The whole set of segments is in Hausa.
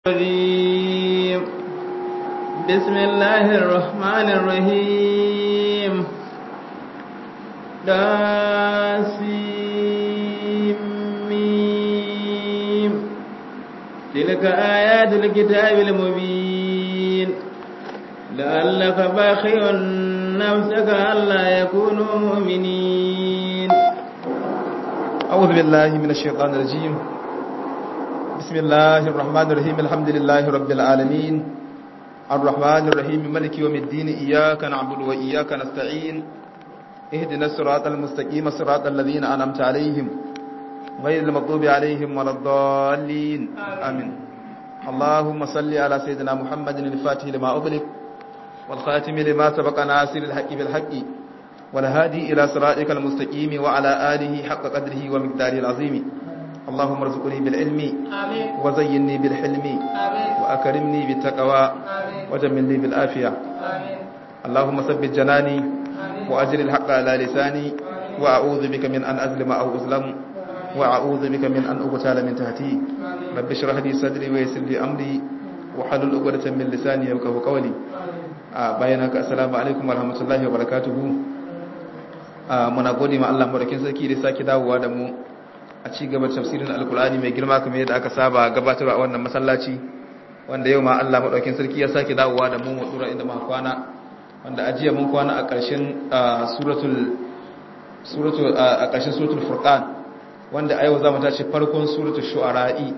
الرجيم بسم الله الرحمن الرحيم داسيم تلك آيات الكتاب المبين لعلك باخع نفسك ألا يكونوا مؤمنين أعوذ بالله من الشيطان الرجيم بسم الله الرحمن الرحيم الحمد لله رب العالمين الرحمن الرحيم ملك يوم الدين إياك نعبد وإياك نستعين اهدنا الصراط المستقيم صراط الذين أنعمت عليهم غير المغضوب عليهم ولا الضالين آمين اللهم صل على سيدنا محمد الفاتح لما أغلق والخاتم لما سبق ناصر الحق بالحق والهادي إلى صراطك المستقيم وعلى آله حق قدره ومقداره العظيم اللهم ارزقني بالعلم آمين وزينني بالحلم آمين وأكرمني بالتقوى آمين وجملني بالآفية آمين اللهم ثبت جناني آمين وأجر الحق على لساني وأعوذ بك من أن أظلم أو أظلم وأعوذ بك من أن أغتال من تحتي رب اشرح لي صدري ويسر لي أمري وحلل عقدة من لساني يفقهوا قولي a bayan haka assalamu alaikum warahmatullahi wabarakatuhu a muna gode ma Allah madaukin sarki da sake dawowa da mu a ci gaba da tafsirin alkur'ani mai girma kamar yadda aka saba gabatarwa a wannan masallaci wanda yau ma Allah madaukin sarki ya sake dawowa da mu mu dura inda muka kwana wanda ajiya mun kwana a ƙarshen suratul suratul a ƙarshen suratul furqan wanda a yau zamu tashi farkon suratul shu'ara'i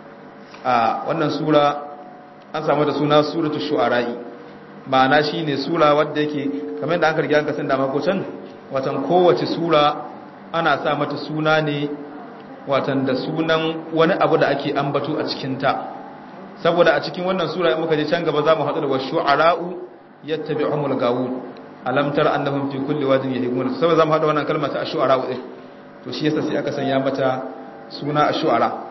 a wannan sura an samu da suna suratul shu'ara'i ma'ana shi ne sura wadda yake kamar da an kargi an kasan dama ko can watan kowace sura ana sa mata suna ne watan da sunan wani abu da ake ambato a cikinta saboda a cikin wannan sura in muka je can gaba za mu haɗu da wasu shu'ara'u yattabi'uhumul gawun alam tara annahum fi kulli wadin yahimun saboda za mu haɗu wannan kalma ta shu'ara'u din to shi yasa sai aka sanya mata suna shu'ara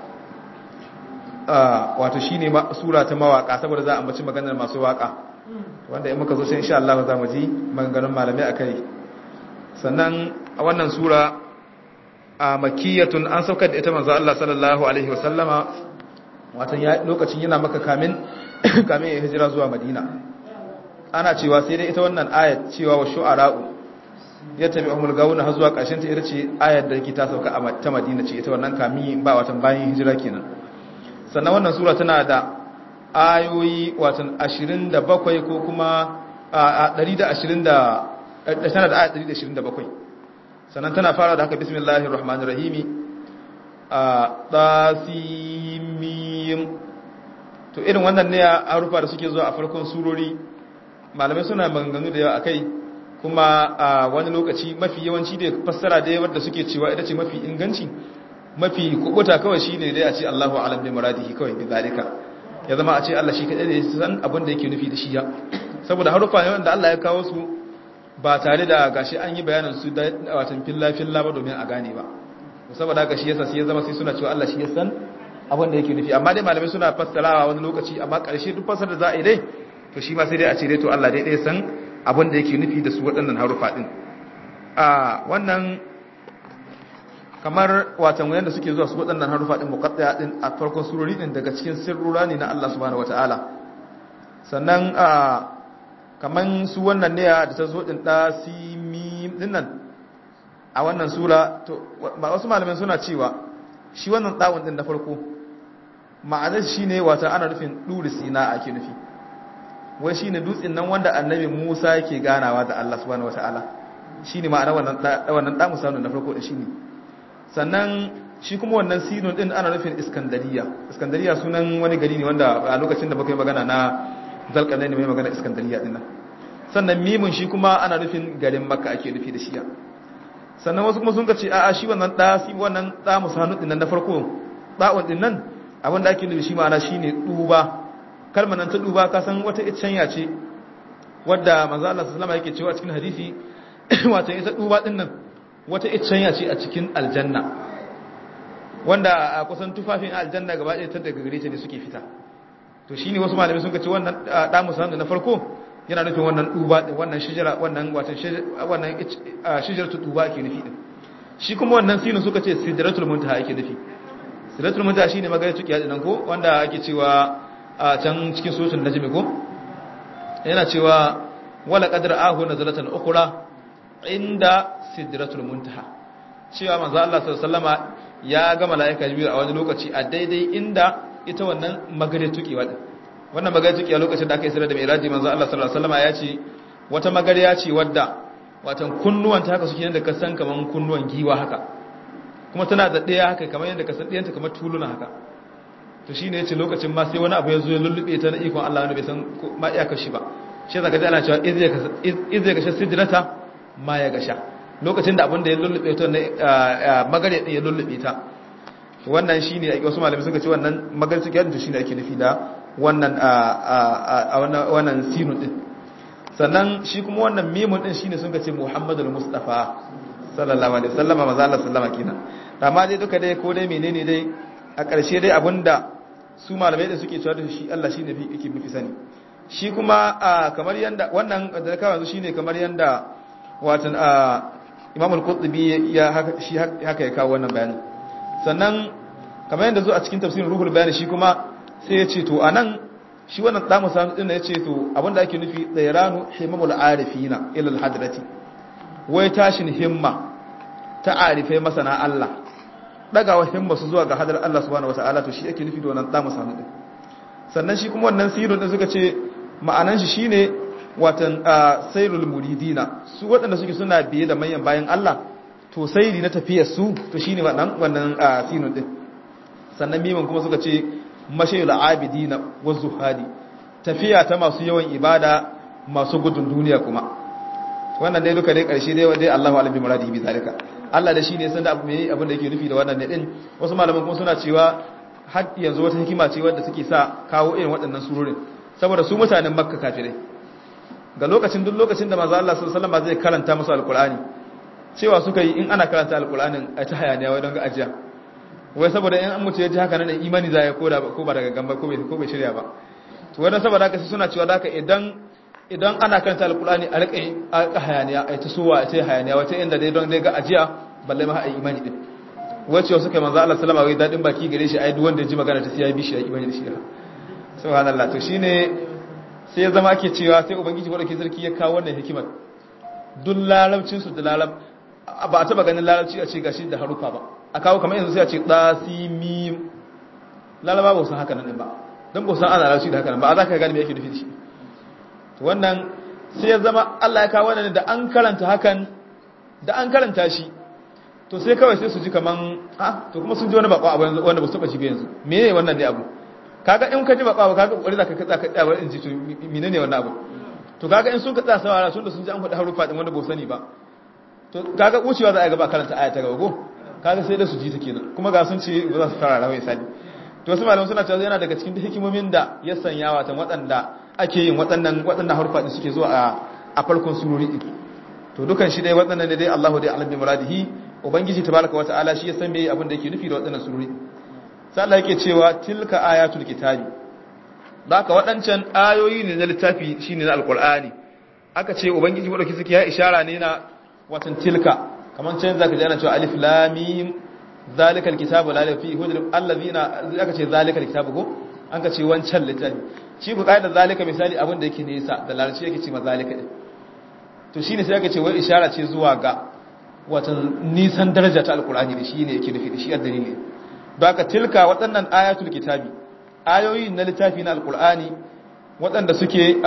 wato shine sura ta mawaka saboda za a ambaci maganar masu waka wanda in muka zo sai insha Allah za mu ji maganganun malamai akai sannan a wannan sura a makiyatun an saukar da ita manzo Allah sallallahu alaihi wasallama watan ya lokacin yana maka kamin kamin ya hijira zuwa Madina ana cewa sai dai ita wannan ayat cewa wa shu'ara'u ya tabi umul gawuna har zuwa ƙarshen ta ita ce ayat da yake ta sauka a ta Madina ce ita wannan kamin ba watan bayan hijira kenan sannan wannan sura tana da ayoyi watan 27 ko kuma a 120 tana da ayat 127 sannan tana fara da haka bismillahir rahmanir rahim a tasimim to irin wannan ne a rufa da suke zuwa a farkon surori malamai suna maganganu da yawa akai kuma a wani lokaci mafi yawanci da fassara da yawa da suke cewa ita ce mafi inganci mafi kubuta kawai shine dai a ce Allahu a'lam bi muradihi kawai bi zalika ya zama a ce Allah shi kaɗai ne san abin da yake nufi da shi ya saboda harufa ne wanda Allah ya kawo su ba tare da gashi an yi bayanin su da watan filla filla ba domin a gane ba saboda haka shi yasa sai ya zama sai suna cewa Allah shi ya san abin da yake nufi amma dai malamai suna fassarawa wani lokaci amma ƙarshe duk fassar da za a yi dai to shi ma sai dai a ce dai to Allah dai dai san abin da yake nufi da su waɗannan harufa din a wannan kamar watan wayanda suke zuwa su waɗannan harufa din muqaddaya din a farkon surori din daga cikin sirrura ne na Allah subhanahu wataala sannan a kaman su wannan ne da ta zo din da simim din nan a wannan sura to ba wasu malaman suna cewa shi wannan dawun din na farko ma'anar shine wata ana nufin duri sina ake nufi wai shine dutsen nan wanda annabi Musa yake ganawa da Allah subhanahu wataala shine ma'anar wannan wannan da Musa na farko din shine sannan shi kuma wannan sinun din ana nufin iskandariya iskandariya sunan wani gari ne wanda a lokacin da muka yi magana na zalƙalai ne mai magana iskandariya din nan sannan mimun shi kuma ana nufin garin makka ake nufi da shiya sannan wasu kuma sun ka ce a'a shi wannan ɗa shi wannan ɗa musanu din nan na farko ɗa'un din nan abin da ake nufi shi ma'ana shine duba kalmar nan ta duba ka san wata iccenya ce wadda manzo Allah sallallahu alaihi wasallam yake cewa a cikin hadisi wato ita duba din nan wata iccenya ce a cikin aljanna wanda a kusan tufafin aljanna gaba ɗaya ta daga gare ta ne suke fita to shine wasu malamai sun ce wannan da musamman na farko yana nufin wannan duba wannan shijara wannan watan wannan shijaratu duba ake nufi din shi kuma wannan sinu suka ce sidratul muntaha ake nufi sidratul muntaha shine magana tuki hadin nan ko wanda ake cewa a can cikin suratul najm ko yana cewa wala qadra ahu nazalatan ukhra inda sidratul muntaha cewa manzo Allah sallallahu alaihi wasallama ya ga malaika jibril a wani lokaci a daidai inda ita wannan magare tukewa din wannan magare tukewa lokacin da aka isra da mi'raji manzo Allah sallallahu alaihi wasallama ya ce wata magariya ce wadda watan kunnuwan ta haka suke yanda ka san kaman kunnuwan giwa haka kuma tana da daya haka kamar yanda ka san dayanta kamar tuluna haka to shine yace lokacin ma sai wani abu ya zo ya lullube ta na ikon Allah wanda bai san ma iyakar shi ba shi zaka ji ana cewa iz ya gasha sidrata ma ya gasha lokacin da abin da ya lullube ta na magare din ya lullube ta wannan shine ake wasu malamai suka ce wannan magare suke yadda shine ake nufi da wannan a wannan sinun din sannan shi kuma wannan mimun din shine sun ce Muhammadul Mustafa sallallahu alaihi wasallam manzo Allah sallama kenan amma dai duka dai ko dai menene dai a ƙarshe dai abinda su malamai da suke cewa da shi Allah shine fi yake mafi sani shi kuma kamar yanda wannan da ka yanzu shine kamar yanda watan Imam al-Qurtubi ya shi haka ya kawo wannan bayani sannan kamar yanda zo a cikin tafsirin Ruhul Bayan shi kuma sai ya ce to anan shi wannan damu sanu din ya ce to abinda ake nufi dairanu himamul arifina ila al-hadrati wai tashin himma ta arifai masana Allah dagawa himma su zuwa ga hadar Allah subhanahu wataala to shi ake nufi da wannan damu sanu din sannan shi kuma wannan sirrin din suka ce ma'anan shi shine watan sayrul muridina su waɗanda suke suna biye da manyan bayan Allah to sayri na tafiyar su to shine wannan wannan sirrin din sannan miman kuma suka ce mashayul abidina wazuhadi tafiya ta masu yawan ibada masu gudun duniya kuma wannan dai duka dai karshe dai dai Allahu alim bi muradihi bi zalika Allah da shine san da abu mai abin da yake nufi da wannan ne din wasu malaman kuma suna cewa har yanzu wata hikima ce wadda suke sa kawo irin waɗannan surorin saboda su mutanen Makka kafirai ga lokacin duk lokacin da manzo Allah sallallahu alaihi wasallam zai karanta musu alqur'ani cewa suka yi in ana karanta alqur'anin a ta hayaniya wai don ga ajiya wai saboda in an mutu ya ji haka nan imani za ya koda ko ba daga gamba ko bai ko bai shirya ba to wannan saboda haka suna cewa haka idan idan ana karanta alqur'ani a rika a hayaniya ai ta suwa ai ta hayaniya wata inda dai don dai ga ajiya balle ma ai imani din wace wasu kai manzo Allah sallama wai dadin baki gare shi ai duk wanda ya ji magana ta sai ya bi shi ya imani da shi subhanallah to shine sai ya zama ake cewa sai ubangiji wadda sarki ya kawo wannan hikimar duk larabcin su da larab ba a taba ganin larabci a ce gashi da harufa ba a kawo kamar yanzu sai a ce ɗasimim lalaba ba san haka nan ba don ba san ana larabci da haka nan ba a za ka gani mai yake nufi da shi wannan sai ya zama allah ya kawo wannan da an karanta hakan da an karanta shi to sai kawai sai su ji kaman ah to kuma sun ji wani bakwa abu yanzu wanda ba su taba shi ba yanzu me ne wannan ne abu kaga in ka ji bakwa kaga kokari zaka katsa ka tsaya in ji to menene wannan abu to kaga in sun ka tsaya sawara sun da sun ji an faɗi harufa din wanda ba sani ba to kaga wucewa za a ga ba karanta aya ta gaba ko kaga sai da su ji ta kenan kuma ga sun ce ba za su fara rawai sani to wasu malaman suna cewa yana daga cikin hikimomin da ya sanya watan waɗanda ake yin waɗannan waɗannan harufa din suke zuwa a a farkon surori din to dukan shi dai waɗannan ne dai Allahu dai alim bi muradihi ubangiji tabaraka wataala shi ya san me abin da yake nufi da waɗannan surori sai Allah yake cewa tilka ayatul kitabi haka waɗancan ayoyi ne na littafi shine na alqur'ani aka ce ubangiji madauki suke ya ishara ne na watan tilka kamar can zaka ji ana cewa alif lam mim zalikal kitabu la raiba fihi hudul allazina aka ce zalikal kitabu ko an ka ce wancan littafi shi ku kaida zalika misali abin da yake nesa da larabci yake ce ma zalika din to shine sai aka ce wai ishara ce zuwa ga watan nisan daraja ta alqur'ani da shi ne yake nufi da shi a dalili don haka tilka waɗannan ayatul kitabi ayoyi na littafi na alqur'ani waɗanda suke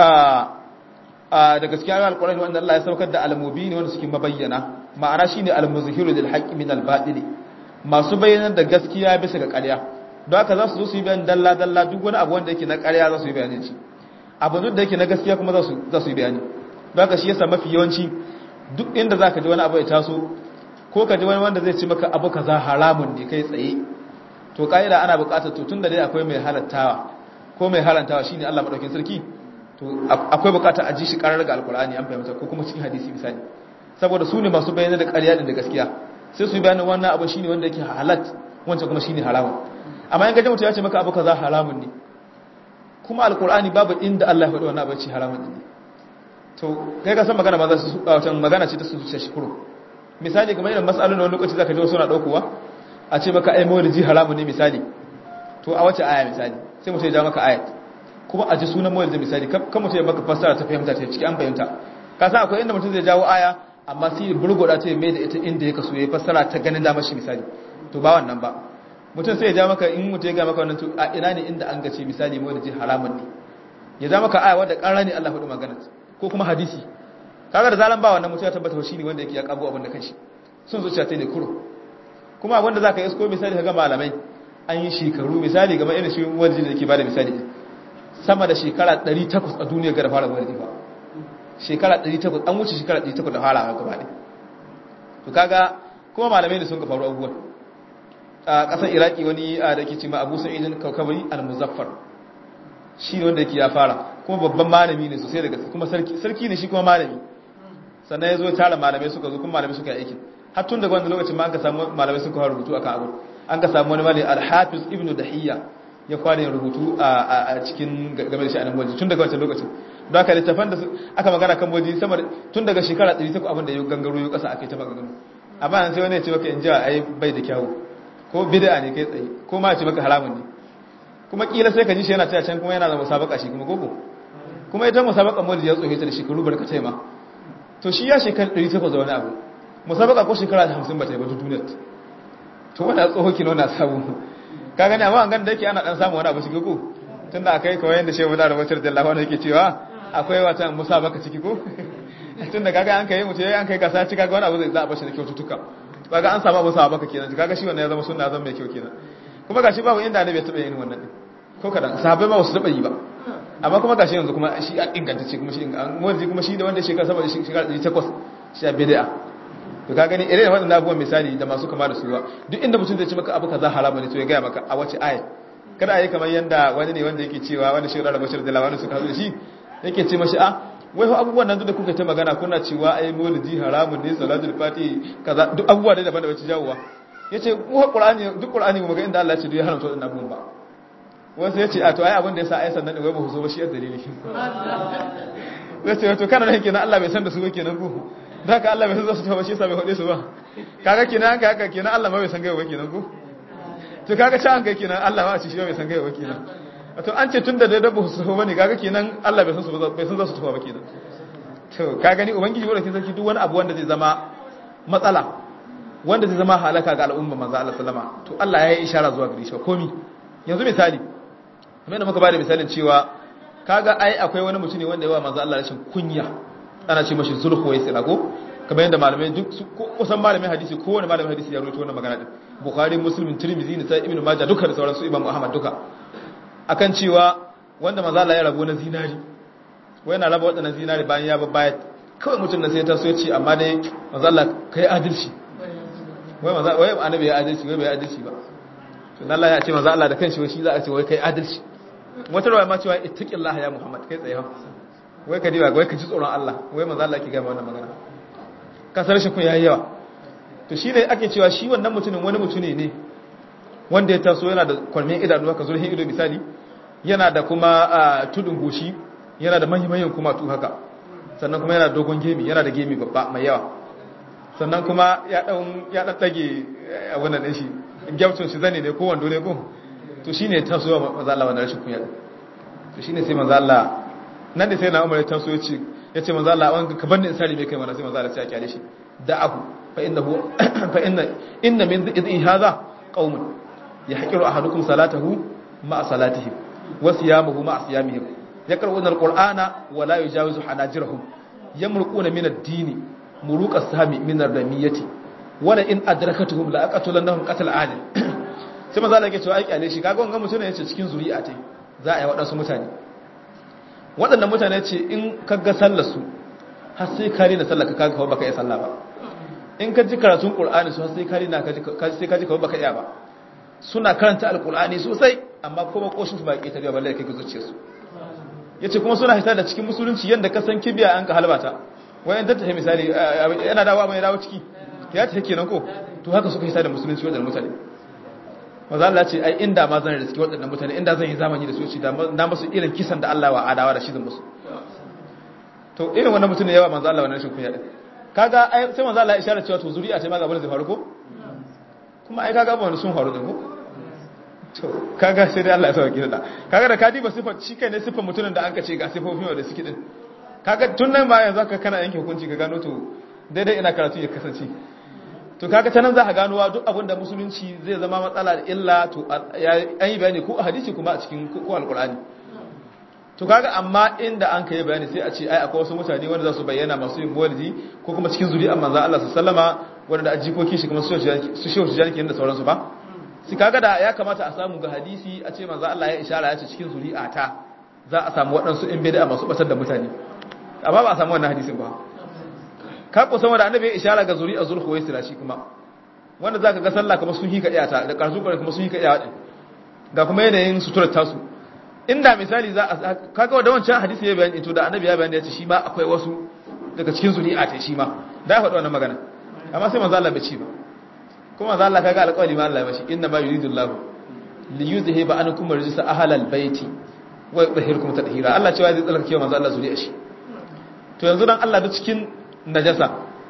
a da gaskiya ayoyin alqur'ani wanda Allah ya saukar da al-mubin wanda suke mabayyana ma'ana shine al-muzhiru lil haqqi min al-batil masu bayyanar da gaskiya bisa ga ƙarya don haka za su zo su yi bayan dalla dalla duk wani abu wanda yake na ƙarya za su yi bayanin shi abu duk da yake na gaskiya kuma za su za su yi bayani don haka shi yasa mafi yawanci duk inda za ka ji wani abu ya taso ko ka ji wani wanda zai ci maka abu kaza haramun ne kai tsaye to ka'ida ana buƙatar to tunda dai akwai mai halattawa ko mai harantawa shine Allah madaukakin sarki to akwai buƙatar a ji shi karar ga alkur'ani an fahimta ko kuma cikin hadisi misali saboda su ne masu bayyana da ƙarya din da gaskiya sai su yi bayanin wannan abu shine wanda yake halat wancan kuma shine haramun amma in gaji mutum ya ce maka abu kaza haramun ne kuma alkur'ani babu inda Allah ya faɗi wannan abu ce haramun ne to kai ka san magana ma za su wata magana ce ta su zuciya shi kuro misali kamar irin mas'alun da wani lokaci zaka ji wasu na daukowa a ce maka ai mawlidi haramun ne misali to a wace aya misali sai mutum ya ja maka ayat kuma a ji sunan maulidi misali kan mutum ya baka fassara ta fahimta ta ciki an fahimta ka san akwai inda mutum zai jawo aya amma sai ya burgoda ta mai da ita inda ya kaso ya fassara ta ganin damar shi misali to ba wannan ba mutum sai ya ja maka in mutum ya ga maka wannan to a ina ne inda an gace misali maulidi haramun ne ya ja maka aya wadda ƙara ne Allah hudu magana ko kuma hadisi kaga da zalan ba wannan mutum ya tabbata shi ne wanda yake ya kago abin da kanshi sun zuciya ta ne kuro kuma abin da zaka isko misali kaga malamai an yi shekaru misali game irin shi wanda yake bada misali sama da shekara 800 a duniya ga da fara wani ba shekara 800 an wuce shekara 800 da fara gaba ne to kaga kuma malamai ne sun ka faru abubuwan a ƙasar iraki wani a da ke cima abu sa'idin kaukabari al-muzaffar shi wanda yake ya fara kuma babban malami ne sosai daga kuma sarki ne shi kuma malami sannan ya zo ya tara malamai suka zo kuma malamai suka yi aikin har tun daga wanda lokacin ma an ka samu malamai suka fara rubutu akan abu an ka samu wani malami al-hafiz ibnu dahiyya ya fara yin rubutu a cikin game da sha'anin waje tun daga wancan lokacin don haka littafan da aka magana kan waje sama tun daga shekara 100 abin da ya gangaro ya kasa aka yi ta maganganu amma an sai wani ya ce maka in ji ai bai da kyawu ko bid'a ne kai tsaye ko ma ya ce maka haramun ne kuma kila sai ka ji shi yana taya can kuma yana da musabaka shi kuma gogo kuma ita musabaka mawlid ya tsohe ta da shekaru barkatai ma to shi ya shekara 100 da wani abu musabaka ko shekara 50 ba ta yi ba duniyar to wanda tsoho kino na samu ka gani amma an gan da yake ana dan samu wani abu shi ko tunda akai kawai yanda shehu da rabatar da lawa yake cewa akwai wata musabaka ciki ko tunda kaga an kai mutum an kai gasa cika ga wani abu zai za a bashi da kyaututtuka kaga an samu musabaka kenan kaga shi wannan ya zama sunna zan mai kyau kenan kuma gashi babu inda annabi ya taba yin wannan din ko kadan sahabbai ba su taba yi ba amma kuma gashi yanzu kuma shi a inganta ce kuma shi wanda kuma shi da wanda shekara saboda shekara 800 shi a bid'a to ka gani irin wannan abubuwan misali da masu kama da suwa duk inda mutum zai ci maka abu kaza haramu ne to ya gaya maka a wace aya kada ayi kamar yanda wani ne wanda yake cewa wanda shi da bashir da lawani suka hazo da shi yake ce mashi a wai ho abubuwan nan duk da kuka ta magana kuna cewa ai maulidi haramun ne salatul fati kaza duk abubuwa da daban da bace jawowa yace ko qur'ani duk qur'ani mu ga inda Allah ya ce duk ya haramta wannan abubuwan ba wasu yace a to ai abin da yasa ai sannan wai ba ku so ba shi dalili yace to kana nan kenan Allah bai san da su ba kenan ku da haka Allah bai san za su tafi shi yasa bai hode su ba kaga kenan haka haka kenan Allah ma bai san gaiwa kenan ku to kaga can an kai kenan Allah ma a ci shi bai san gaiwa kenan to an ce tunda da dabba su tafi bane kaga kenan Allah bai san su bai san za su tafi ba kenan to ka gani ubangiji wanda ke sarki duk wani abu wanda zai zama matsala wanda zai zama halaka ga al'umma manzo Allah sallama to Allah ya yi ishara zuwa gare shi komi yanzu misali kamar yadda muka bada misalin cewa kaga ai akwai wani mutum ne wanda yawa manzo Allah rashin kunya ana ce mashi zulhu wai sira ko kamar yadda malamai duk kusan malamin hadisi kowane malamin hadisi ya rawaito wannan magana din bukhari muslim tirmidhi ne sai ibnu majah duka da sauran su imam ahmad duka akan cewa wanda manzo Allah ya rabo na zinari wai yana raba wadannan zinari bayan ya babbaya kawai mutum na sai ta so ya ce amma dai manzo Allah kai adalci wai manzo wai annabi ya adalci wai bai adalci ba to Allah ya ce manzo Allah da kanshi wai shi za a ce wai kai adalci wata rawa ma cewa ittaqillah ya muhammad kai tsaye wai ka diba wai ka ji tsoron Allah wai manzo Allah ke ga wannan magana kasar shi kun yayi yawa to shi ne ake cewa shi wannan mutumin wani mutune ne wanda ya taso yana da kwalmin idanu haka zurhin ido misali yana da kuma tudun goshi yana da manyan kuma tu haka sannan kuma yana da dogon gemi yana da gemi babba mai yawa sannan kuma ya dan ya dan dage a wannan din shi gyamcin shi zane ne ko wando ne ko to shine taso manzo Allah wannan rashin kunya to shine sai manzo Allah nan da sai na umar ta so yace yace manzo Allah an ka banni in sari me kai mana sai manzo Allah sai ya kyale shi da abu fa innahu fa inna inna min idhi hadha qaumun yahqiru ahadukum salatahu ma salatihim wa siyamuhu ma siyamihim yaqra'una alqur'ana wa la yujawizu hanajirahum yamruquna min ad-din muruqa sami min ar-ramiyati wala in adrakatuhum la aqatulannahum qatl adil sai manzo Allah yake cewa ai kyale shi kaga wannan mutum ne yace cikin zuri'a ce za a yi wadansu mutane waɗannan mutane ce in kaga sallarsu har sai kari na sallaka kaga kawai baka iya sallah ba in ka ji karatun qur'ani su har sai kari na sai kaji kawai baka iya ba suna karanta alqur'ani sosai amma kuma koshin su ba ke tarewa balle kai ka zuciye su yace kuma suna hita da cikin musulunci yanda ka san kibiya an ka halbata wayan ta tafi misali yana dawo mai dawo ciki ya ta kenan ko to haka suka hita da musulunci wadannan mutane maza Allah ce ai inda ma zan riski waɗannan mutane inda zan yi zamani da su ci da na musu irin kisan da Allah wa adawa da shi zan musu to irin wannan mutum ne yawa manzo Allah wannan rashin kunya din kaga ai sai manzo Allah ya isharar cewa to zuri'a ce ma ga bane zai faru ko kuma ai kaga ba sun faru din ko to kaga sai dai Allah ya sauke da kaga da kadi ba sifar shi kai ne sifar mutumin da an ka ce ga sifofin da suke din kaga tun nan ba yanzu ka kana yanke hukunci ka gano to daidai ina karatu ya kasance to kaga ta nan za ka gano wa duk abin da musulunci zai zama matsala da illa to an yi bayani ko a hadisi kuma a cikin ko alkur'ani to kaga amma inda an kai bayani sai a ce ai akwai wasu mutane wanda za su bayyana masu yin maulidi ko kuma cikin zuri'an manzon Allah sallama wanda ajikoki shi kuma su shehu tijani kenan da sauransu ba sai kaga da ya kamata a samu ga hadisi a ce manzon Allah ya ishara ya ce cikin zuri'a ta za a samu waɗansu in bid'a masu batar da mutane amma ba a samu wannan hadisin ba ka ku san wanda annabi ya ishara ga zuri'a zulhuwaisira shi kuma wanda zaka ga sallah kuma sun hika iyata da karsu kuma sun hika iyata ga kuma yanayin suturar tasu inda misali za a kaga da wancan hadisi ya bayani to da annabi ya bayani ya ce shi ma akwai wasu daga cikin zuri'a ta shi ma da ya faɗi wannan magana amma sai manzo Allah bai ci ba kuma manzo Allah kaga alƙawari ma Allah ya bashi inna ma yuridullahu li yuzhiba ankum rijsa ahlal baiti wa yutahhirukum tadhira Allah cewa zai tsarkake manzo Allah zuri'a shi to yanzu dan Allah duk cikin najasa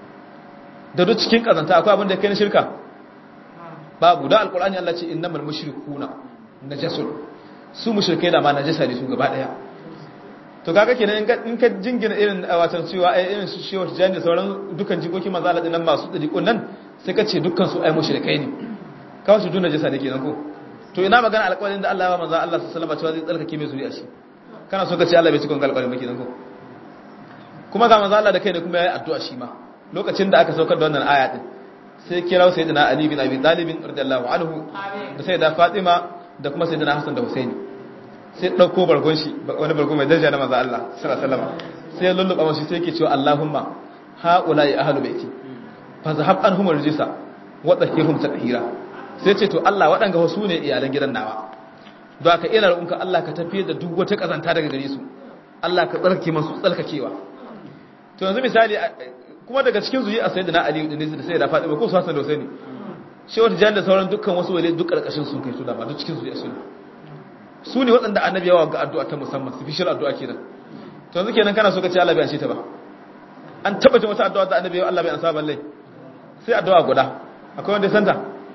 da duk cikin kazanta akwai abin da kai na shirka babu da alƙur'ani Allah ce innamal mushrikuna najasun su mushrikai da ma najasa ne su gaba daya to kaga kenan in ka jingina irin watan cewa ai irin su shewa tijani da sauran dukan jikokin manzo Allah dinnan masu dadiƙon nan sai ka ce dukkan su ai mushrikai ne kawai su dun najasa ne kenan ko to ina magana alƙawarin da Allah ya ba manzo Allah sallallahu alaihi wasallam cewa zai tsarkake mai zuriya shi kana so ka ce Allah bai cikon alƙawarin ba kenan ko kuma ga manzo Allah da kai ne kuma yayi addu'a shi ma lokacin da aka saukar da wannan aya din sai kira sayyidina Ali bin Abi Talib radiyallahu anhu da sayyida Fatima da kuma sayyidina Hassan da Husaini sai dauko bargon shi wani bargon mai daraja na manzo Allah sallallahu alaihi wasallam sai ya lulluba mashi sai yake cewa Allahumma haula'i ahlu baiti fa zahab anhum rijsa wa tahhirhum tatheera sai ce to Allah waɗanga wasu ne iyalan gidan nawa don haka ina roƙonka Allah ka tafiye da duk wata kazanta daga gare su Allah ka tsarkake masu tsarkakewa to yanzu misali kuma daga cikin zuyi a sayyidina Ali da Nisa da sayyida Fatima ko su Hassan da Husaini shi wata jan da sauran dukkan wasu wale duk karkashin sun kai su da ba duk cikin zuyi su su ne waɗanda annabi yawa ga addu'a ta musamman su fi shir addu'a kenan to yanzu kenan kana so ka ce Allah bai anshe ta ba an taba jin wata addu'a da annabi yawa Allah bai ansa balle sai addu'a guda akwai wanda ya santa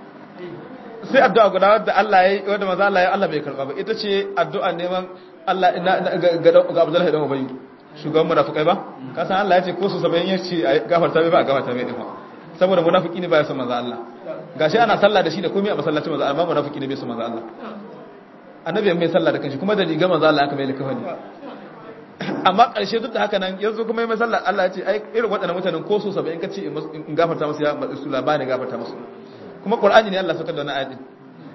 sai addu'a guda wadda Allah ya yi wadda maza Allah ya Allah bai karba ba ita ce addu'a neman Allah ga Abdullahi dan Ubayy shugaban munafikai ba ka san Allah ya ce ko su 70 ya ce gafarta mai ba gafarta mai din ba saboda munafiki ne ba ya san manzo Allah gashi ana sallah da shi da komai a masallacin manzo amma munafiki ne bai san manzo Allah annabi mai sallah da kanshi kuma da riga manzo Allah aka mai likafani amma ƙarshe duk da haka nan yanzu kuma mai sallah Allah ya ce ai irin waɗannan mutanen ko su 70 kace in gafarta musu ya matsu labani gafarta musu kuma Qur'ani ne Allah saka da wannan ayatin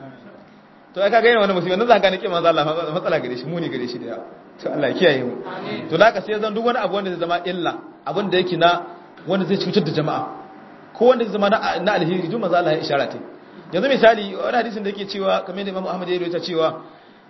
to ai kaga yana wani musibi nan za ka gane kin manzo Allah matsala gare shi muni gare shi da yawa to Allah ya kiyaye mu to da ka sai zan duk wani abu wanda zai zama illa abin da yake na wanda zai cutar da jama'a ko wanda zai zama na alheri duk manzo Allah ya ishara ta yanzu misali wani hadisin da yake cewa kamar da Imam Ahmad ya rawaita cewa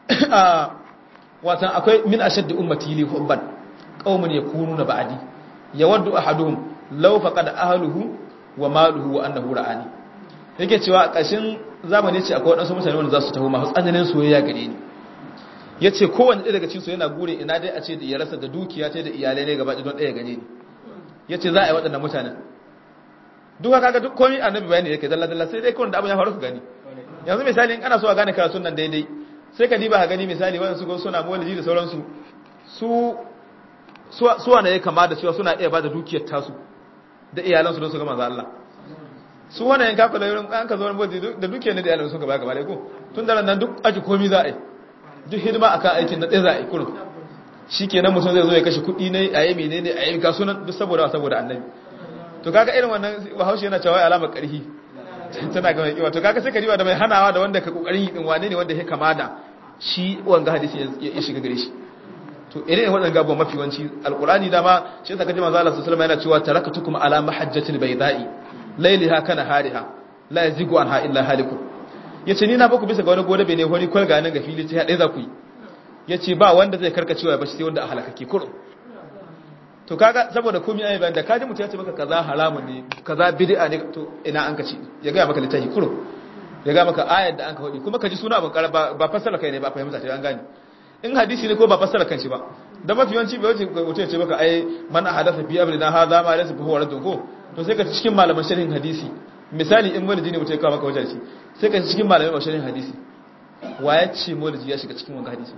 watan akwai min ashaddi ummati li hubban qaumun yakununa ba'di yawaddu ahaduhum law faqad ahluhu wa maluhu wa annahu ra'ani yake cewa a ƙashin zamani ce akwai waɗansu mutane wanda za su taho masu tsananin soyayya gare ni ya ce kowane ɗaya daga cikinsu yana gure ina dai a ce da ya rasa da dukiya ta da iyalai ne gaba don ɗaya gane ni ya ce za a yi waɗannan mutanen duka kaga duk komi annabi bayani yake dalla dalla sai dai kawai da abin ya faru ka gani yanzu misali in ana so a gane karatun nan daidai sai ka diba ka gani misali wanda su suna mawaliji da sauransu su su wane ya kama da cewa suna iya ba da dukiyar tasu da iyalansu don su ga manzo Allah su wannan yanka kula yurin an ka zo wani da duke ne da yalan sun gaba gaba dai ko tun da nan duk aji komi za a yi duk hidima akan aikin na ɗaya za a yi kurum shikenan mutum zai zo ya kashe kuɗi ne a yi menene a yi kasuwan duk saboda saboda annabi to kaga irin wannan bahaushe yana cewa alamar ƙarfi tana ga mai kiwa to kaga sai ka riwa da mai hanawa da wanda ka kokarin yi din wane ne wanda ya kama da shi wanga hadisi ya shiga gare shi to irin waɗannan gabuwa mafi wanci alqur'ani dama shi yasa kaji manzo Allah sallallahu alaihi wasallam yana cewa tarakatukum ala mahajjatil bayda'i lailiha kana hariha la yazigu anha illa halikun yace ni na baku bisa ga wani gode bene hori kwal ga nan ga fili ta dai za ku yi yace ba wanda zai karkacewa ba sai wanda a halakake kurum to kaga saboda komai ayi bayan da kaji mutum ya ce maka kaza haramun ne kaza bid'a ne to ina an kaci ya ga maka littafi kurum ya ga maka ayar da an ka hodi kuma kaji suna abin karaba ba fassara kai ne ba fahimta ta an gane in hadisi ne ko ba fassara kanshi ba da mafi yawanci bai wuce mutum ya ce maka ai man hadatha fi amrina hadha ma laysa fa huwa raddun ko to sai ka ci cikin malaman sharhin hadisi misali in wani jini mutum ya kawo maka wajen shi sai ka ci cikin malaman sharhin hadisi wa ya ce maulidi ya shiga cikin wanga hadisi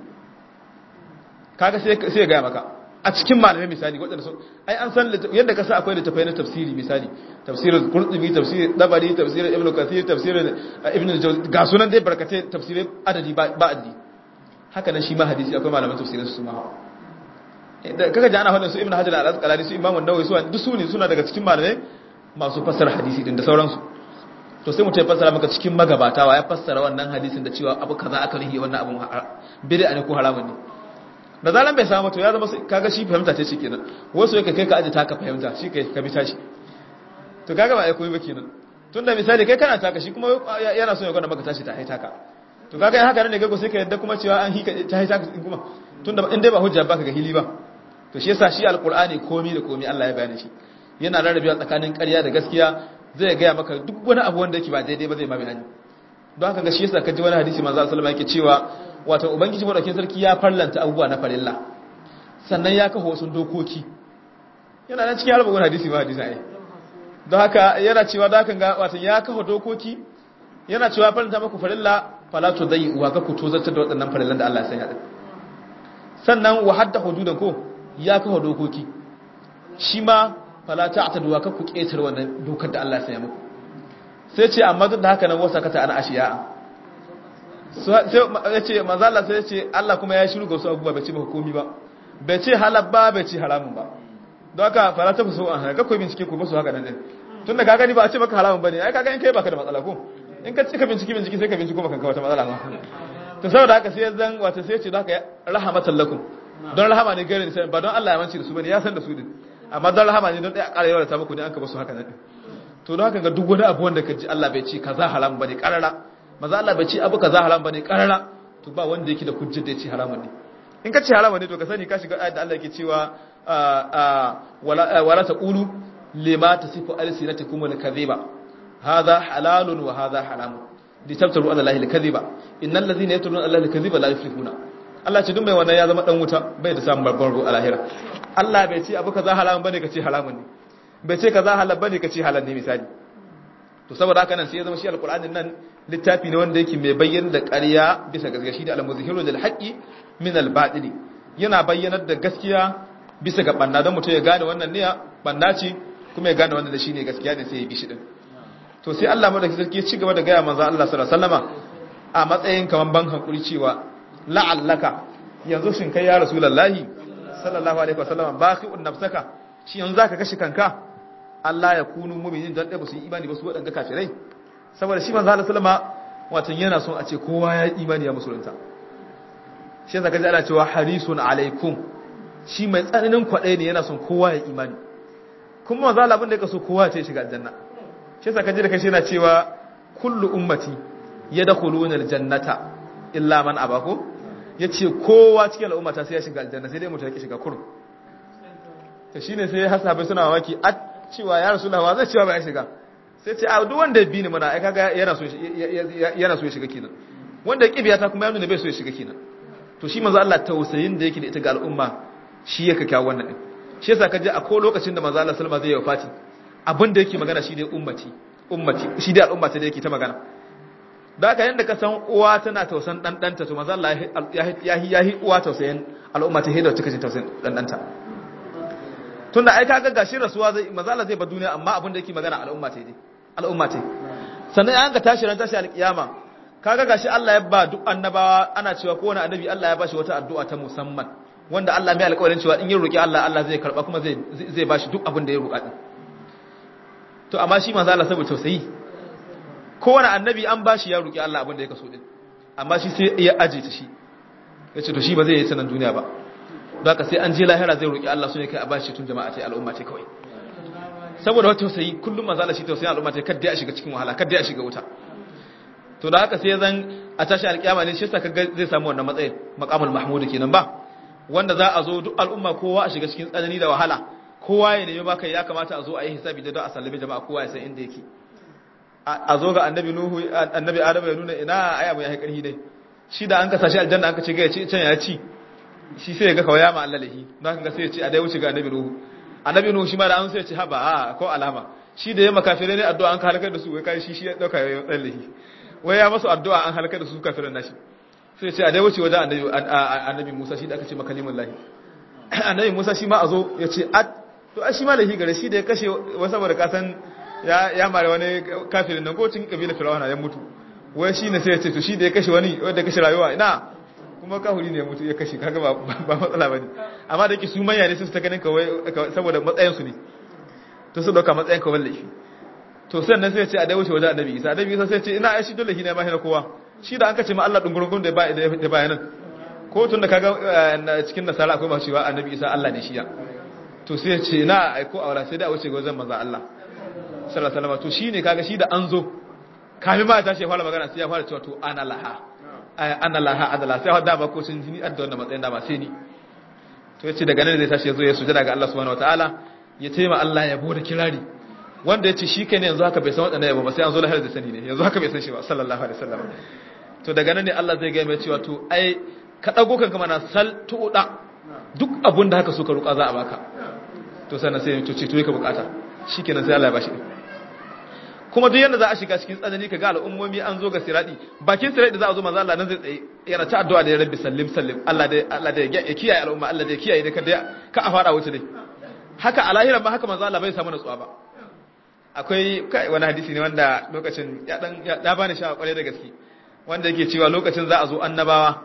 kaga sai sai ya gaya maka a cikin malamai misali waɗanda sun ai an san yadda ka sa akwai littafai na tafsiri misali tafsirin qurtubi tafsirin dabari tafsirin ibnu kathir tafsirin ibn al-jawzi ga sunan dai barkatai tafsirai adadi ba adadi haka nan shi ma hadisi akwai malaman tafsirin su ma kaga ji ana faɗin su ibnu hajar al-asqalani su imamu nawawi su duk su ne suna daga cikin malamai masu fassara hadisi din da sauransu to sai mutum ya fassara maka cikin magabata wa ya fassara wannan hadisin da cewa abu kaza aka rihi wannan abun bid'a ne ko haramun ne da zaran bai samu to ya zama kaga shi fahimta ce kenan wasu yake kai ka aje taka fahimta shi kai ka bi tashi to kaga ba ai koyi ba kenan tunda misali kai kana taka shi kuma yana so ya gwada maka tashi ta hai taka to kaga in haka ne gago sai ka yadda kuma cewa an hika ta hai taka kuma tunda in dai ba hujja baka ga hili ba to shi yasa shi alqur'ani komi da komi Allah ya bayani shi yana rarrabewa tsakanin ƙarya da gaskiya zai gaya maka duk wani abu wanda yake ba daidai ba zai ma bayani don haka ga shi yasa kaji wani hadisi manzo sallallahu alaihi wasallam yake cewa wato ubangiji madaukakin sarki ya farlanta abubuwa na farilla sannan ya kafa wasu dokoki yana nan cikin harbar hadisi ma hadisi ai don haka yana cewa da haka ga wato ya kafa dokoki yana cewa farlanta maku farilla fala to zai uwa ga ku tozartar da waɗannan farillan da Allah ya sanya din sannan wa hadda hududan ko ya kafa dokoki shi ma fala ta'tadu wa ka ku ketar wannan dokar da Allah ya sanya muku sai ce amma duk da haka nan wasa kata ana ashiya sai ya ce manzo Allah sai ya ce Allah kuma ya shiru ga wasu abubuwa bai ce maka komi ba bai ce halal ba bai ce haramun ba don haka fara ta fuso an haka ko bincike ko musu haka nan din tun da ka gani ba a ce maka haramun bane ai kaga in kai baka da matsala ko in ka cika bincike bincike sai ka binciko maka wata matsala ma to saboda haka sai zan wata sai ya ce don haka rahmatan lakum don rahama ne gare ni ba don Allah ya manci da su bane ya san da su din amma don rahama ne don ɗaya ƙara yawa da ta muku ne an ka basu haka nan din to don haka ga duk wani abu wanda ka ji Allah bai ce kaza haram bane karara maza Allah bai ce abu kaza haram bane karara to ba wanda yake da hujjar da ya ce haramun ne in ka ce haramun ne to ka sani ka shiga ayat da Allah yake cewa wala wala taqulu lima tasifu alsinatukum al-kadhiba hadha halalun wa hadha haramun litabtaru ala allahi al-kadhiba innal ladhina yatruna ala allahi al-kadhiba la yuflihuna Allah ce duk mai wannan ya zama dan wuta bai da samun babban ruwa a lahira Allah bai ce abu kaza haramun bane ka ce haramun ne bai ce kaza halal bane ka ce halal ne misali to saboda haka nan sai ya zama shi alqur'anin nan littafi ne wanda yake mai bayyana da ƙarya bisa gaskiya shi da al-muzhiru lil haqqi min al-batili yana bayyanar da gaskiya bisa ga banna don mutum ya gane wannan ne banna ce kuma ya gane wannan da shine gaskiya ne sai ya bi shi din to sai Allah madaki sarki ya ci gaba da gaya manzo Allah sallallahu alaihi wasallama a matsayin kaman ban hankuri cewa la'allaka yanzu shin kai ya rasulullahi sallallahu alaihi wasallama baqi'un nafsaka shi yanzu zaka kashi kanka Allah ya kunu mu'minin dan dai ba su yi imani ba su wadanga kafirai saboda shi manzo Allah sallama wato yana son a ce kowa ya imani ya musulunta shi yasa kaji ana cewa harisun alaikum shi mai tsananin kwadai ne yana son kowa ya imani kuma manzo Allah abin da yake so kowa ya shiga aljanna shi yasa kaji da kashi yana cewa kullu ummati yadkhuluna aljannata illa man abako yace kowa cikin al'ummata sai ya shiga aljanna sai dai mutum ya shiga kurum to shine sai hasabai suna mamaki a cewa ya rasulullahi zai cewa ba ya shiga sai ce a duk wanda ya bi ni mana ai kaga yana so yana so ya shiga kenan wanda ya kibiya ta kuma ya nuna bai so ya shiga kenan to shi manzo Allah tausayin da yake da ita ga al'umma shi yake kawo wannan din shi yasa kaje a ko lokacin da manzo Allah sallama zai yi wafati abin da yake magana shi dai ummati ummati shi dai al'umma ta da yake ta magana da haka yanda ka san uwa tana tausan dan danta to manzo Allah ya ya ya uwa tausayin al'umma ta hidda take tausayin dan danta tunda ai kaga gashi rasuwa zai manzo Allah zai ba duniya amma abin da yake magana al'umma ta dai al'umma ta sannan an ga tashi ran tashi alkiyama kaga gashi Allah ya ba duk annabawa ana cewa kowane annabi Allah ya bashi wata addu'a ta musamman wanda Allah mai alƙawarin cewa in ya roki Allah Allah zai karba kuma zai zai bashi duk abin da ya roƙa din to amma shi manzo Allah saboda tausayi kowane annabi an bashi ya roki Allah abin da ya kaso din amma shi sai ya aje ta shi yace to shi ba zai yi sanan duniya ba don haka sai an je lahira zai roki Allah so ne kai a bashi tun jama'a ce al'umma ce kawai saboda wata tausayi kullum manzo Allah shi tausayin al'umma ce kada ya shiga cikin wahala kada ya shiga wuta to da haka sai zan a tashi alkiyama ne shi yasa kaga zai samu wannan matsayin maqamul mahmud kenan ba wanda za a zo duk al'umma kowa a shiga cikin tsanani da wahala kowa ya nemi baka ya kamata a zo a yi hisabi da don a sallame jama'a kowa ya san inda yake a zo ga annabi nuhu annabi adamu ya nuna ina aya mai karhi dai shi da an ka sashi aljanna an ka ce ga ya ci can ya ci shi sai ya ga kawaya ma Allah lahi don haka sai ya ce a dai wuce ga annabi nuhu annabi nuhu shi ma da an sai ya ce haba a ko alama shi da ya makafirai ne addu'a an ka halakar da su wai kai shi shi ya dauka ya tsallahi wai ya masu addu'a an halakar da su kafirin nashi sai ce a dai wuce wajen annabi annabi Musa shi da aka ce makalimin lahi annabi Musa shi ma a zo ya ce at to a shi ma lahi gare shi da ya kashe wasu saboda kasan ya ya mare wani kafirin nan ko cikin kabilar Fir'auna ya mutu wai shi ne sai ya ce to shi da ya kashe wani wanda ya kashe rayuwa ina kuma kahuri ne ya mutu ya kashe kaga ba ba matsala bane amma da yake su manya ne su ta ganin kawai saboda matsayin su ne to su dauka matsayin kawai laifi to sannan sai ya ce a dai wuce wajen annabi Isa annabi Isa sai ya ce ina ai shi dole shi ne ma hina kowa shi da an kace ma Allah dungurungun da ba da bayanan ko tun da kaga cikin nasara akwai masu cewa annabi Isa Allah ne shi ya to sai ya ce na aiko aura sai da wuce ga wajen manzo Allah sallallahu alaihi wasallam to shine kaga shi da an zo kafin ma ya tashi ya fara magana sai ya fara cewa to ana laha ana laha adala sai wadda ba ko sun jini adda wannan matsayin da ba sai ni to yace daga nan zai tashi ya zo ya sujada ga Allah subhanahu wataala ya taima Allah ya bude kirari wanda yace shi kai ne yanzu haka bai san wadannan yabo ba sai an zo lahar da sani ne yanzu haka bai san shi ba sallallahu alaihi wasallam to daga nan ne Allah zai ga mai cewa to ai ka dago kanka mana sal tuda duk abun da haka suka ruka za a baka to sannan sai to ce to ka bukata shikenan sai Allah ya bashi kuma duk yanda za a shiga cikin tsanani ka ga al'ummomi an zo ga siradi bakin siradi za a zo manzo Allah nan zai tsaye yana ta addu'a da ya rabbi sallim sallim Allah da Allah da ya kiyaye al'umma Allah da ya kiyaye da kada ka a fara wuce dai haka a lahira ba haka manzo Allah bai samu natsuwa ba akwai kai wani hadisi ne wanda lokacin ya dan ya bani shawa kware da gaske wanda yake cewa lokacin za a zo annabawa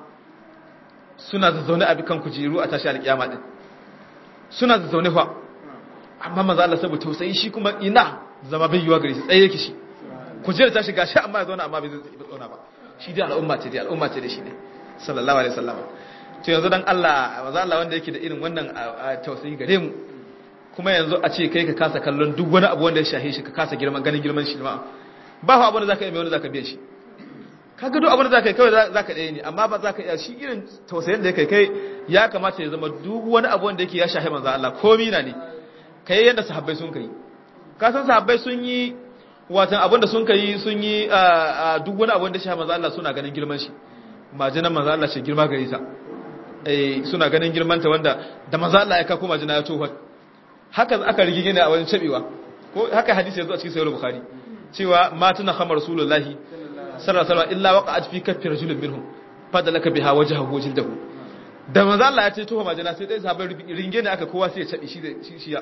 suna zazzaune a bikan kujeru a tashi alkiyama din suna zazzaune fa amma manzo Allah saboda tausayi shi kuma ina zama bai yiwa gare shi tsaye yake shi kujerar ta shiga shi amma ya zauna amma bai zai zauna ba shi dai al'umma ce dai al'umma ce da shi ne sallallahu alaihi wasallam to yanzu dan Allah manzo Allah wanda yake da irin wannan tausayi gare mu kuma yanzu a ce kai ka kasa kallon duk wani abu wanda ya shahe shi ka kasa girman ganin girman shi ma ba fa abin da zaka yi mai wanda zaka biya shi kaga duk abin da zaka yi kawai zaka ɗaya ne amma ba zaka iya shi irin tausayin da yake kai ya kamata ya zama duk wani abu wanda yake ya shahe manzo Allah komai na ne kai yadda sahabbai sun kai ka san sahabbai sun yi watan abin da sun kai sun yi duk wani abin da shahe manzo Allah suna ganin girman shi majinan manzo Allah ce girma gare sa eh suna ganin girman ta wanda da manzo Allah ya ka kuma majina ya tofa haka aka rigige ne a wajen cabewa ko haka hadisi yazo a cikin sahih bukhari cewa matuna khamar rasulullahi sallallahu alaihi wasallam illa waqa'at fi kaffi rajulin minhum fadalaka biha wajhahu wa jildahu da manzo Allah ya ce tofa majina sai dai sahabbai ringe ne aka kowa sai ya cabe shi shi shi ya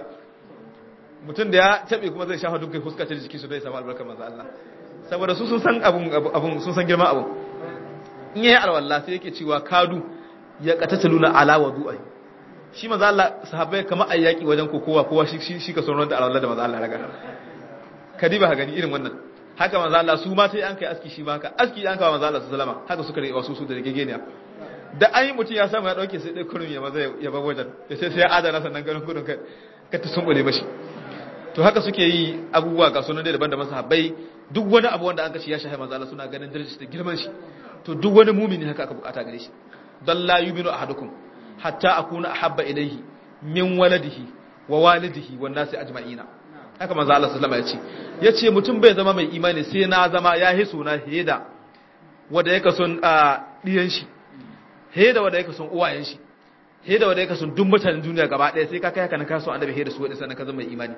mutum da ya tabe kuma zai shafa dukkan fuskar ta jiki su dai samu albarkar manzo Allah saboda su sun san abun abun sun san girman abun in yayi alwala sai yake cewa kadu ya qatataluna ala wudu'ai shi manzo Allah sahabbai kamar ayyaki wajen kokowa kowa shi shi ka sonon da alwala da manzo Allah raga kadiba ha gani irin wannan haka manzo Allah su ma sai an kai aski shi ma haka aski an kawo manzo Allah sallama haka suka rike wasu su da gegeniya da an yi mutum ya samu ya dauke sai dai kurun ya maza ya bar wajen sai sai ya adana sannan ganin gudun kai ka ta sumbule mashi to haka suke yi abubuwa ga sunan da daban-daban sahabbai duk wani abu wanda an kace ya shahi manzo Allah suna ganin darajar da girman shi to duk wani mumini haka aka bukata gare shi dan la yuminu ahadukum hatta akuna ahabba ilayhi min waladihi wa walidihi wan nasi ajma'ina haka manzo Allah sallallahu alaihi wasallam ya ce mutum bai zama mai imani sai na zama ya hiso na heda wanda yake son diyan shi heda wanda yake son uwayen shi heda wanda yake son duk mutanen duniya gaba ɗaya sai ka kai haka na kaso annabi heda su wanda sannan ka zama mai imani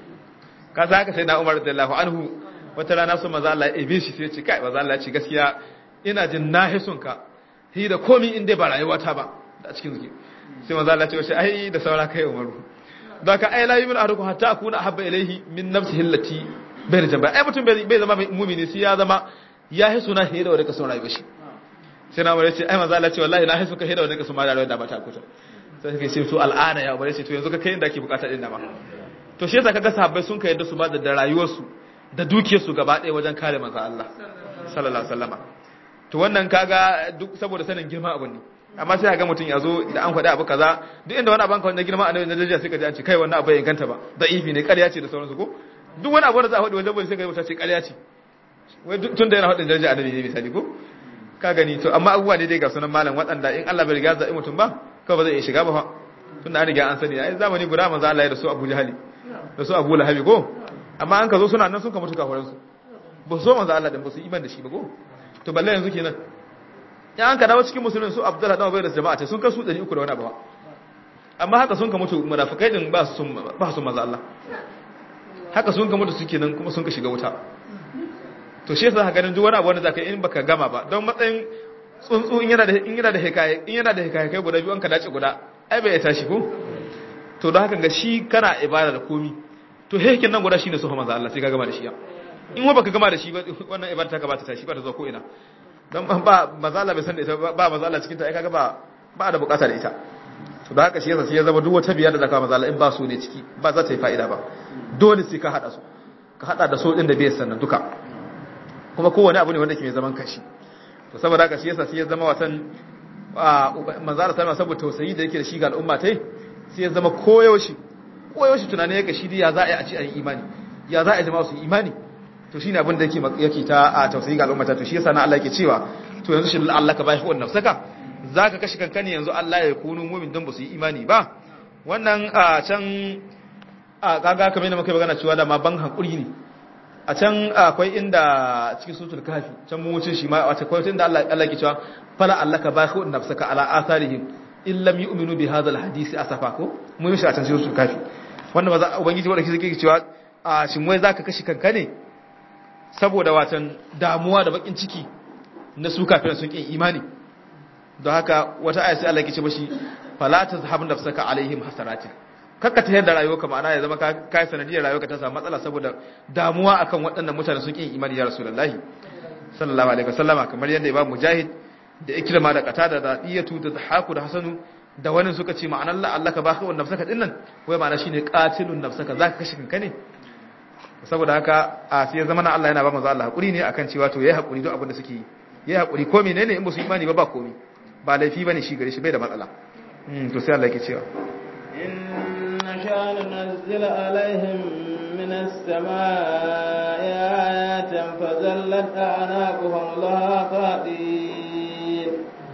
ka sa haka sai na Umar radiyallahu anhu wata rana sun maza Allah ya ebe shi sai ya ce kai maza Allah ya ce gaskiya ina jin na hisun ka hi da komi in dai ba rayuwa ta ba da cikin zuki sai maza Allah ya ce wace ai da saura kai Umaru da ka ai la yumin ahadukum hatta akuna habba ilayhi min nafsihi allati bai jamba ai mutum bai zama mu'mini sai ya zama ya hisu na hi da wanda ka son rayuwa shi sai na Umar ya ce ai maza Allah ya ce wallahi na hisu ka hi da wanda ka son rayuwa da ba ta kuta sai kai sai to al'ana ya Umar ya ce to yanzu ka kai inda ake bukata din da ba to shi yasa kaga sahabbai sun kai yadda su ba da rayuwarsu da dukiyarsu gaba ɗaya wajen kare manzo Allah sallallahu alaihi wasallama to wannan kaga duk saboda sanin girma abun ne amma sai kaga mutum ya zo da an faɗi abu kaza duk inda wani abin ka wanda girma a nan daraja sai ka ji an ce kai wannan abu ya inganta ba da ifi ne ƙarya ce da sauransu ko duk wani abu da za a faɗi wajen bari sai ka ji mutum ce ƙarya ce wai tun da yana faɗin daraja annabi ne misali ko ka gani to amma abubuwa ne dai ga sunan malam waɗanda in Allah bai riga zaɓi mutum ba kawai ba zai iya shiga ba fa tunda an riga an sani ai zamani guda manzo Allah ya da su Abu Jahali da su abu lahabi ko amma an ka zo suna nan sun ka mutu kafaransu ba so manzo Allah din ba su iman da shi ba ko to balle yanzu kenan ya an ka dawo cikin musulmin su Abdullah dan Ubayr da jama'a ce sun kasu 300 da wani abu amma haka sun ka mutu munafikai din ba su ba su manzo Allah haka sun ka mutu suke nan kuma sun ka shiga wuta to shi yasa ganin duk wani abu wanda zaka in baka gama ba don matsayin tsuntsu in yana da in yana da hikaye in yana da hikaye kai guda biyu an ka dace guda ai bai tashi ko to don haka ga shi kana ibada da komi to hekin nan guda shine sufa manzo Allah sai ka gama da shi in wa baka gama da shi ba wannan ibada ta ka ba ta tashi ba ta zo ko ina dan ba manzo Allah bai san da ita ba manzo Allah cikin ta ai kaga ba ba da bukata da ita to da haka shi yasa sai ya zama duk wata biyar da zaka manzo Allah in ba su ne ciki ba za ta yi fa'ida ba dole sai ka hada su ka hada da so din da bai sannan duka kuma kowane abu ne wanda ke mai zaman kashi to saboda haka shi yasa sai ya zama watan manzo Allah sallama saboda tausayi da yake da shi ga al'umma tai sai ya zama koyaushe koyaushe tunani yake shi ya za a yi a ci a yi imani ya za a yi jama'a su yi imani to shine abin da yake yake ta a tausayi ga al'umma ta to shi yasa na Allah yake cewa to yanzu shi Allah ka bashi wannan nafsaka zaka kashi kanka ne yanzu Allah ya kunu mu'min dan ba su yi imani ba wannan a can a kaga kamar yadda muka yi magana cewa da ma ban hankuri ne a can akwai inda cikin sutul kafi can mun wuce shi ma wata kwai inda Allah Allah ke cewa fala allaka bahu nafsaka ala atharihim in lam yu'minu bi hadha alhadith asafa ko mun yi shi a can sutul kafi wanda ba za ubangiji wanda kike cewa a shin wai zaka kashi kanka ne saboda watan damuwa da bakin ciki na su kafin sun kin imani don haka wata aya sai Allah ke ce mashi fala tazhab nafsaka alaihim hasaratin kakka ta yadda rayuwarka ma'ana ya zama ka yi sanadiyar rayuwarka ta samu matsala saboda damuwa akan waɗannan mutane sun ƙin imani ya rasulullahi sallallahu alaihi wasallama kamar yadda imam mujahid da ikrama da qatada da diyatu da haku da hasanu da wani suka ce ma'anar la Allah ka baka wannan nafsaka din nan wai ma'ana shine qatilun nafsaka zaka kashe kanka ne saboda haka a sai zama na Allah yana ba manzo Allah hakuri ne akan cewa to yayi hakuri duk abin da suke yi yayi hakuri ko menene in ba su imani ba ba komai ba laifi bane shi gare shi bai da matsala to sai Allah yake cewa نشاء ننزل عليهم من السماء آيات فزلت أعناقهم لها خاطئين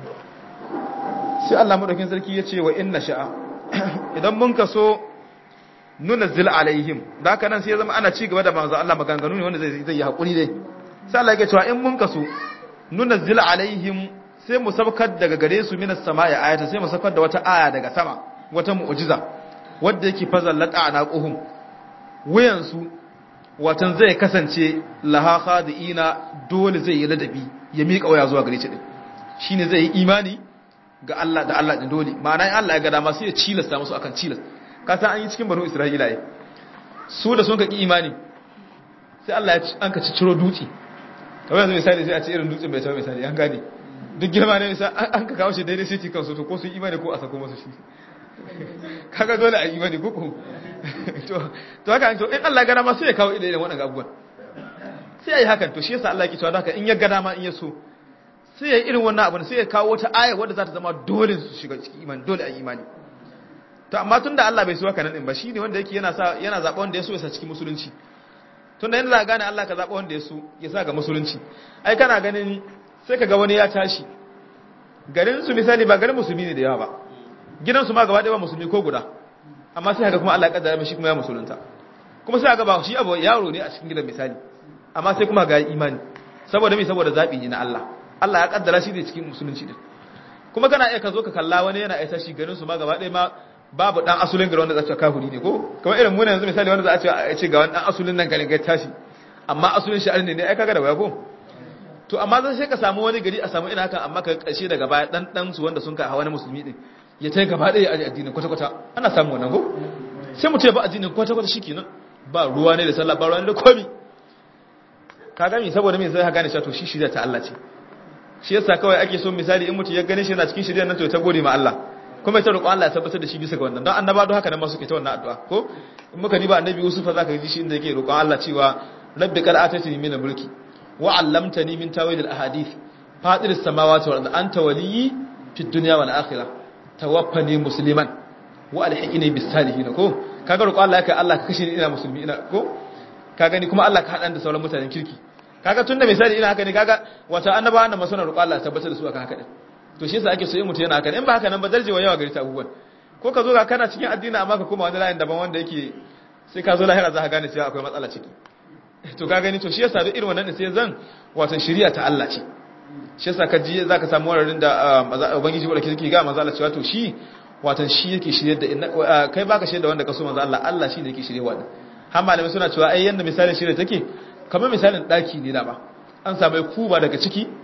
sai Allah madaukin sarki ya ce wa inna sha'a idan mun kaso nunazzil alaihim da haka nan sai ya zama ana ci gaba da manzo Allah maganganu ne wanda zai zai yi hakuri dai sai Allah ya cewa in mun kaso nunazzil alaihim sai mu sabkar daga gare su minas sama'i ayata sai mu sabkar da wata aya daga sama wata mu'jiza wadda yake fazallata a naƙuhun wuyansu watan zai kasance laha khadi'ina dole zai yi ladabi ya miƙa waya zuwa gare shi din shine zai yi imani ga Allah da Allah din dole ma'ana in Allah ya ga dama sai ya cilasta musu akan cilas ka san an yi cikin banu Isra'ila ai su da sun ka ki imani sai Allah ya an ka ciro dutse kamar yanzu misali sai a ce irin dutsen bai tawo misali an gane duk girma ne misali an ka kawo shi daidai sai kansu to ko su imani ko a sako musu shi kaga dole a yi mani kuku to to haka to in Allah gana ma sai ya kawo idan waɗannan abubuwan sai yayi hakan to shi yasa Allah yake cewa haka in ya gana ma in ya so sai ya irin wannan abun sai ya kawo wata aya wadda za ta zama dole su shiga cikin imani dole a yi imani to amma tunda Allah bai so haka nan din ba shine wanda yake yana sa yana zaba wanda ya so ya sa cikin musulunci tunda yana za gane Allah ka zaba wanda ya so ya sa ga musulunci ai kana ganin sai ka ga wani ya tashi garin su misali ba garin musulmi ne da yawa ba gidansu ma gaba ɗaya ba musulmi ko guda amma sai haka kuma Allah ya kaddara mishi kuma ya musulunta kuma sai haka ba shi abu yaro ne a cikin gidan misali amma sai kuma ga imani saboda me saboda zabi ne na Allah Allah ya kaddara shi da cikin musulunci din kuma kana iya ka zo ka kalla wani yana aisa shi garin su ma gaba ɗaya ma babu dan asulin garin wanda za ta kafiri ne ko kamar irin mu ne yanzu misali wanda za a ce a ce ga wani dan asulin nan garin ga tashi amma asulin shi ne ne ai kaga da waya ko to amma zai sai ka samu wani gari a samu ina hakan amma ka kashe daga baya dan dan su wanda sun ka hawa na musulmi din ya ta gaba ɗaya a addinin kwata-kwata ana samun wannan ko sai mutum ya ba addinin kwata-kwata shi kenan ba ruwa ne da sallah ba ruwa ne da komi ka gami saboda mai zai gane cewa to shi shirya ta Allah ce shi yasa kawai ake so misali in mutum ya gane shi yana cikin shirya nan to ta gode ma Allah kuma ya ta roƙon Allah ya tabbatar da shi bisa ga wannan don annaba don haka nan ma suke ta wannan addu'a ko in muka diba annabi Yusuf za ka ji shi inda yake roƙon Allah cewa rabbi qad atatini min mulki wa 'allamtani min tawil al-ahadith fatir as-samawati wal ardi anta waliyyi fid dunya wal akhirah tawaffani musliman wa alhiqini bis salihin ko kaga roƙo Allah yake Allah ka kashe ni ina musulmi ina ko ka gani kuma Allah ka hadan da sauran mutanen kirki kaga tunda misali ina haka ne kaga wata annabawa da masana roƙo Allah ya tabbatar da su akan haka din to shi yasa ake so yin mutum yana haka in ba haka nan ba darjewa yawa gari ta abubuwan ko ka zo ga kana cikin addini amma ka koma wani layin daban wanda yake sai ka zo lahira za ka gane cewa akwai matsala ciki to ka gani to shi yasa duk irin wannan ne sai zan wato shari'a ta Allah ce shi yasa ka ji zaka samu wararin da ubangiji wanda kike ga manzo Allah cewa to shi watan shi yake shirye da kai baka shirye da wanda ka so manzo Allah Allah shi ne yake shirye wa har malamai suna cewa ai yanda misalin shirye take kamar misalin daki ne da ba an samu kuba daga ciki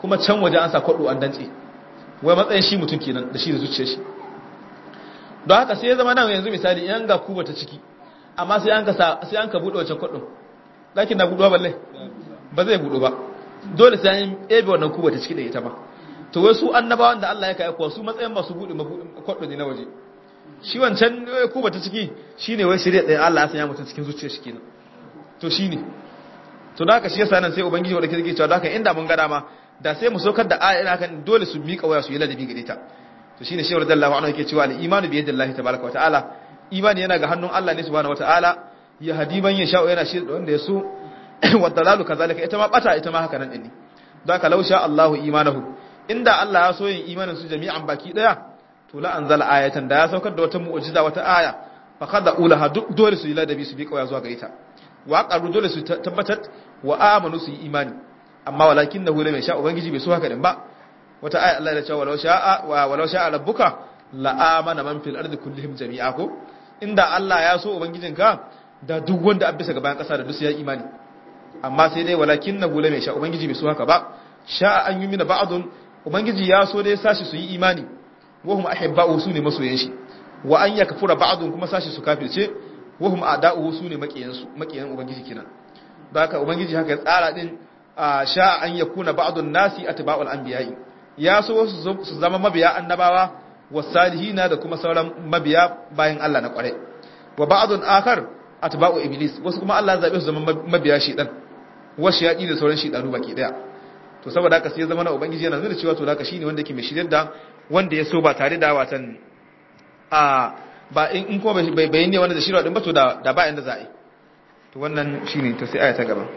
kuma can waje an sa kwado an dantse wai matsayin shi mutum kenan da shi da zuciyar shi don haka sai ya zama nan yanzu misali yan ga kuba ta ciki amma sai an ka sai an ka bude wancan kwadon dakin na buduwa balle ba zai budu ba dole sai an ebe wannan kuba ta ciki da ita ba to wai su annabawan da Allah ya kai kuwa su matsayin masu bude kwadon ne na waje shi wancan kuba ta ciki shine wai shirye ɗaya Allah ya sanya mutum cikin zuciyar shi kenan to shine to da haka shi yasa nan sai ubangiji wanda ke cewa da haka inda mun ga dama da sai mu saukar da aya ina kan dole su miƙa waya su yi ladabi gare ta to shine shehu radiyallahu anhu yake cewa al-imanu bi yadillahi tabaaraka wa ta'ala imani yana ga hannun Allah ne subhanahu wa ta'ala ya hadi man yasha yana shi da wanda ya so wa dalalu kazalika ita ma bata ita ma haka nan din ne don haka law sha Allahu imanahu inda Allah ya so yin imanin su jami'an baki daya to la anzala ayatan da ya saukar da wata mu'jiza wata aya fa kada ulaha duk dole su yi ladabi su bi kawai zuwa gare ta wa qaru dole su tabbatar wa amanu su yi imani amma walakin nahu lam yasha ubangiji bai so haka din ba wata aya Allah ya ce walau sha'a wa walau sha'a rabbuka la amana man fil ardi kullihim jami'a ko inda Allah ya so ubangijinka da duk wanda an bisa gaban kasa da duk ya imani amma sai dai walakin nahu lam yasha ubangiji bai so haka ba sha'a an yumina ba'dun ubangiji ya so dai sashi su yi imani wa hum ahibba'u su ne masoyan shi wa an yakfura ba'dun kuma sashi su kafirce wa hum a'da'u su ne makiyan su makiyan ubangiji kenan don haka ubangiji haka ya tsara din sha an yakuna ba'dun nasi atba'ul anbiya'i ya so su zama mabiya annabawa wasalihina da kuma sauran mabiya bayan Allah na kware wa ba'dun akhar atba'u iblis wasu kuma Allah ya zabe su zama mabiya shedan wasu yaki da sauran shedanu baki daya to saboda haka sai ya zama na ubangiji yana nuna cewa to haka shine wanda yake mai shiryar da wanda ya so ba tare da watan a ba in kuma bai bayin ne wanda da shirwa din ba to da da ba inda za a yi to wannan shine to sai aya ta gaba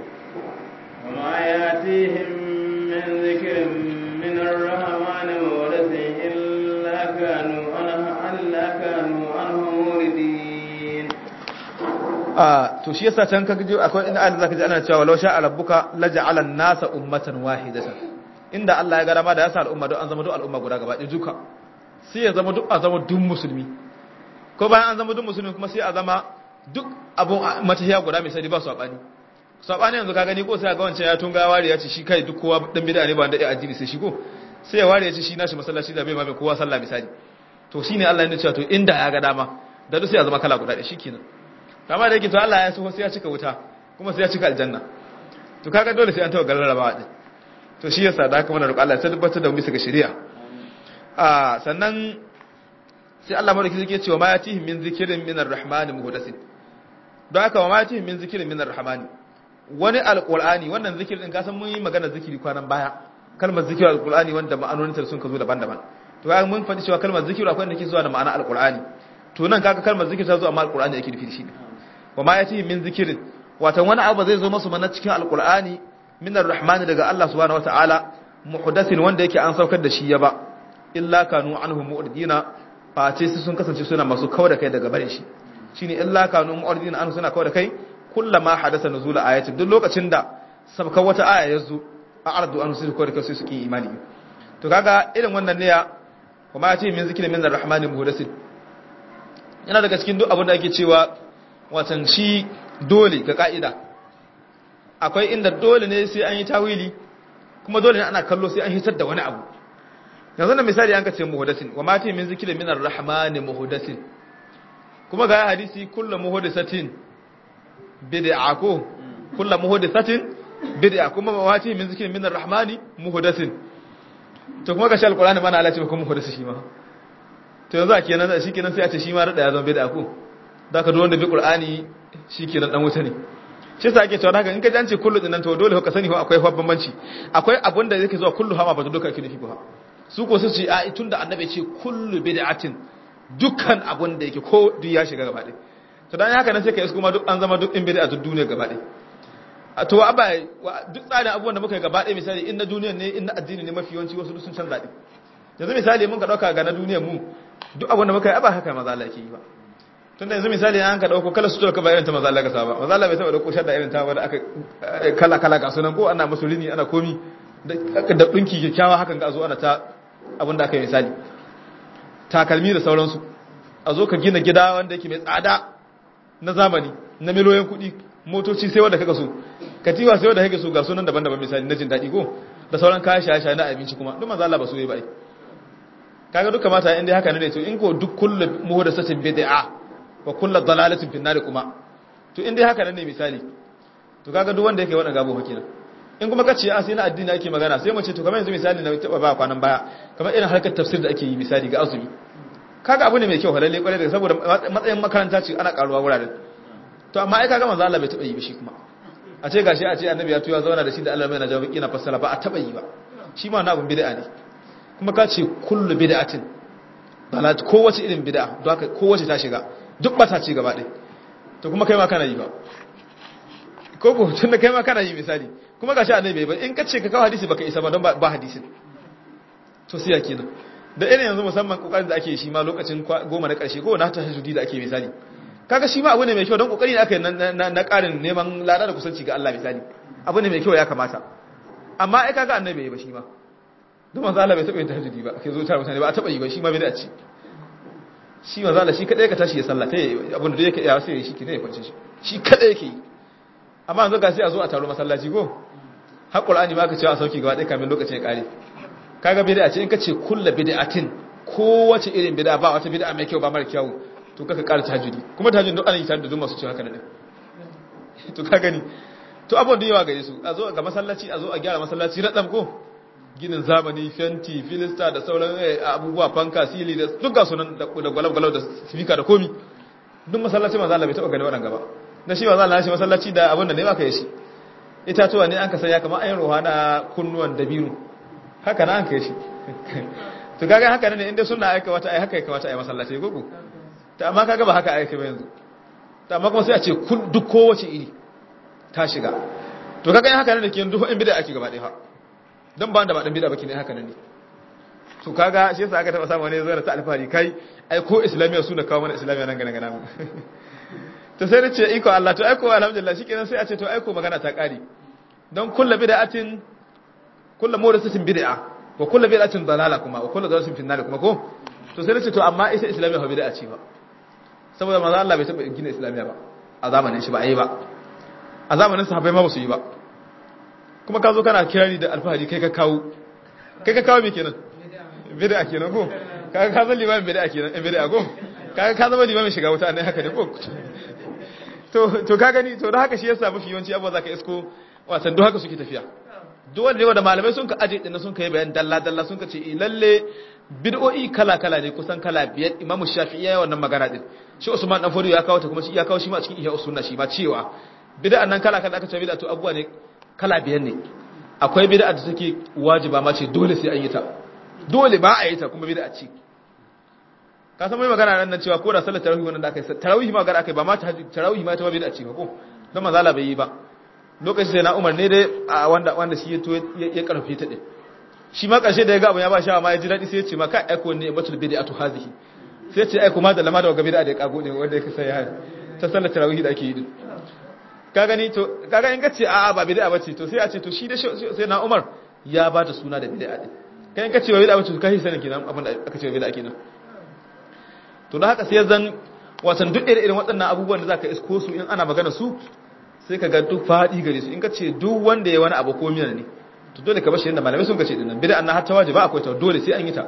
وما ياتيهم من ذكر من الرحمن مورث إلا كانوا عنه إلا كانوا عنه موردين a to shi yasa can kaga akwai inda Allah zaka ji ana cewa law sha rabbuka laja'ala an-nasa ummatan wahidatan inda Allah ya ga dama da yasa al'umma don an zama duk al'umma guda gaba ɗaya duka sai ya zama duk a zama duk musulmi ko bayan an zama duk musulmi kuma sai a zama duk abun matahiya guda mai sani ba su abani sabani yanzu ka gani ko sai ga wancan ya tunga ware ya ce shi kai duk kowa dan bid'a ne ba da addini sai shi ko sai ya ware ya ce shi nashi masallaci da bai ma mai kowa sallah misali to shine Allah ya ce to inda ya ga dama da duk sai ya zama kala guda ɗaya shikenan kama da yake to Allah ya so sai ya cika wuta kuma sai ya cika aljanna to kaga dole sai an tawa garin rabawa din to shi yasa da haka muna roƙo Allah ya tabbatar da mu bisa ga shari'a a sannan sai Allah madauki yake cewa ma yatihim min zikrin min ar-rahmani muhdathin don haka ma yatihim min zikrin min ar-rahmani wani alqur'ani wannan zikirin din ka san mun yi magana zikiri kwanan baya kalmar zikirin alqur'ani wanda ma'anonin ta sun ka zo daban-daban to kaga mun faɗi cewa kalmar zikiru akwai wanda ke zuwa da ma'ana alqur'ani to nan kaga kalmar zikir ta zo amma alqur'ani yake nufi shi ne wa ma yatihim min zikrin watan wani abu zai zo masu mana cikin alqur'ani min ar-rahmani daga Allah subhanahu wataala muhdathin wanda yake an saukar da shi ya ba illa kanu anhu mu'ridina face su sun kasance suna masu kawar da kai daga barin shi shine illa kanu mu'ridina anhu suna kawar da kai kullama hadasa nuzul ayatin duk lokacin da sabkan wata aya ya zo a ardu an su kawar da kai sai su ki imani to kaga irin wannan ne ya kuma ya ce min zikirin min ar-rahmani muhdathin yana daga cikin duk abin da ake cewa watan shi dole ga ka'ida akwai inda dole ne sai an yi tawili kuma dole ne ana kallo sai an hitar da wani abu yanzu na misali an ka ce muhdasin wa mati min zikri min ar-rahman muhdasin kuma ga hadisi kullu muhdasatin bid'a ko kullu muhdasatin bid'a kuma mati min zikri min ar-rahman muhdasin to kuma ga shi alqur'ani mana Allah ce kuma muhdasi shi ma to yanzu a kenan shi kenan sai a ce shi ma rada ya zama bid'a ko da ka wanda bi qur'ani shikenan dan wuta ne shi sa ake cewa haka in ka jance kullu dinan to dole ka sani ko akwai bambanci akwai abun da yake zuwa kullu hama ba to duka yake nufi ba su ko su ce a tunda annabi ce kullu bid'atin dukkan abun da yake ko duk ya shiga gaba ɗaya to dan haka nan sai ka isko ma duk an zama duk in bid'a duk duniya gaba ɗaya to aba duk tsarin abubuwan da muka yi gaba ɗaya misali in na duniyar ne in na addini ne mafi yawanci wasu sun canza ɗin yanzu misali mun ka ɗauka ga na duniyar mu duk abun da muka yi aba haka maza Allah ke yi ba tunda yanzu misali an ka dauko kala sutura ka ba irin ta manzo Allah ka saba manzo Allah bai taba dauko shadda irin ta wanda aka kala kala ga sunan ko ana musulmi ana komi da dinki kyakkyawa hakan ga zo ana ta abin da aka yi misali takalmi da sauransu a zo ka gina gida wanda yake mai tsada na zamani na miliyoyin kuɗi motoci sai wanda kaga so katiwa sai wanda kake so ga sunan daban-daban misali na jin daɗi ko da sauran kayan shaye-shaye na abinci kuma duk manzo Allah ba su yi ba ai kaga duk kamata in dai haka ne to in ko duk kullu muhdathatin bid'a wa kullu dalalatin fin nar kuma to in dai haka ne misali to kaga duk wanda yake wannan gabo fa kenan in kuma kace a sai na addini ake magana sai mu ce to kamar yanzu misali na taba ba kwanan baya kamar irin harkar tafsir da ake yi misali ga azumi kaga abu ne mai kyau halalle kwarai da saboda matsayin makaranta ce ana karuwa wuraren to amma ai kaga manzo Allah bai taba yi ba shi kuma a ce gashi a ce annabi ya tuya zauna da shi da Allah mai najawi kina fassara ba a taba yi ba shi ma na abun bid'a ne kuma ka ce kullu bid'atin dalat kowace irin bid'a don haka kowace ta shiga duk bata ci gaba ɗaya to kuma kai ma kana yi ba ko ko tunda kai ma kana yi misali kuma gashi annabi bai ba in ka ce ka kawo hadisi baka isa ba don ba hadisin to sai ya kenan da irin yanzu musamman kokarin da ake shi ma lokacin goma na karshe ko na tahajjudi da ake misali kaga shi ma abu ne mai kyau don kokari ne aka yi na karin neman lada da kusanci ga Allah misali abu ne mai kyau ya kamata amma ai kaga annabi bai ba shi ma don manzo Allah bai taba yin tahajjudi ba kai zo tare mutane ba a taba yi ba shi ma bai da ci shi manzo Allah shi kadai ka tashi ya sallata abin da yake iya sai ya shi kine ya kwance shi shi kadai yake yi amma yanzu ga sai a zo a taro masallaci ko har qur'ani ma ka ce a sauki gaba ɗaya kamin lokacin ya kare kaga bid'a ce in ka ce kullu bid'atin kowace irin bid'a ba wata bid'a mai kyau ba mara kyau to kaka ƙara tahajjudi kuma tahajjudi duk ana yi tare da duk masu cewa haka ne to ka gani to abun da yawa gare su a zo ga masallaci a zo a gyara masallaci radam ko ginin zamani fenti filista da sauran abubuwa fanka sili da duk ga sunan da gwalab-gwalab da speaker da komi duk masallaci manzo Allah bai taba gani waɗanda gaba na shi manzo Allah shi masallaci da abin da ne baka yi shi itatuwa ne an ka sanya kamar ayin ruwa na kunnuwan dabino haka na an kai shi to kaga haka ne inda suna aika wata ai haka ya kamata ai masallaci gogo ta amma kaga ba haka aika ba yanzu ta amma kuma sai a ce duk kowace iri ta shiga to kaga haka ne ke duk in bid'a ake gaba ɗaya fa dan ba da ba dan bid'a baki ne haka ne to kaga shi yasa aka taba samu ne zai ta alfahari kai ai ko islamiya suna kawo mana islamiya nan gana gana mu to sai nace iko Allah to aiko alhamdulillah shikenan sai a ce to aiko magana ta kare don kullu bid'atin kullu mawdasatin bid'a wa kullu bid'atin dalala kuma wa kullu dalalatin fi nar kuma ko to sai nace to amma ita islamiya ba bid'a ce ba saboda manzo Allah bai taba gina islamiya ba a zamanin shi ba ai ba a zamanin sahabbai ma ba su yi ba kuma ka zo kana kirari da alfahari kai ka kawo kai ka kawo me kenan bid'a kenan ko kaga ka zama limamin bid'a kenan in bid'a ko kaga ka zama limamin shiga wuta ne haka ne ko to to ka gani to da haka shi yasa mafi yawanci abuwa zaka isko wasan duk haka suke tafiya duk wanda yawa da malamai sun ka aje din sun kai bayan dalla dalla sun ka ce eh lalle bid'o'i kala kala ne kusan kala biyar imamu shafi'i ya wannan magana din shi usman dan fodiyo ya kawo ta kuma shi ya kawo shi ma cikin ihya usunna shi ma cewa bid'an nan kala kala aka ce bid'a to abuwa ne kala biyar ne akwai bid'a da take wajiba ma ce dole sai an yi ta dole ba a yi ta kuma bid'a ce ka san mai magana nan cewa ko da sallar tarawih wannan da aka yi tarawih ma gara aka yi ba ma tarawih ma ta ba bid'a ce ba ko dan manzo Allah bai yi ba lokacin sai na Umar ne dai wanda wanda shi ya to ya karfe ta din shi ma karshe da ya ga abu ya ba shawa ma ya ji dadi sai ya ce ma ka aiko ne batul bid'atu hazihi sai ya ce aiko ma da lama da ga bid'a da ya kago ne wanda ya kasa ya ta sallar tarawih da ake yi din ka gani to kaga in kace a'a ba bid'a bace to sai a ce to shi da sai na Umar ya ba ta suna da bid'a din kai in kace ba bid'a bace to kai sanin kenan abin da aka ce bid'a kenan to da haka sai zan watan duk irin waɗannan abubuwan da zaka isko su in ana magana su sai ka ga duk fadi gare su in kace duk wanda ya wani abu ko mina ne to dole ka bashi yanda malamai sun kace dinnan bid'a na hatta wajiba akwai ta dole sai an yi ta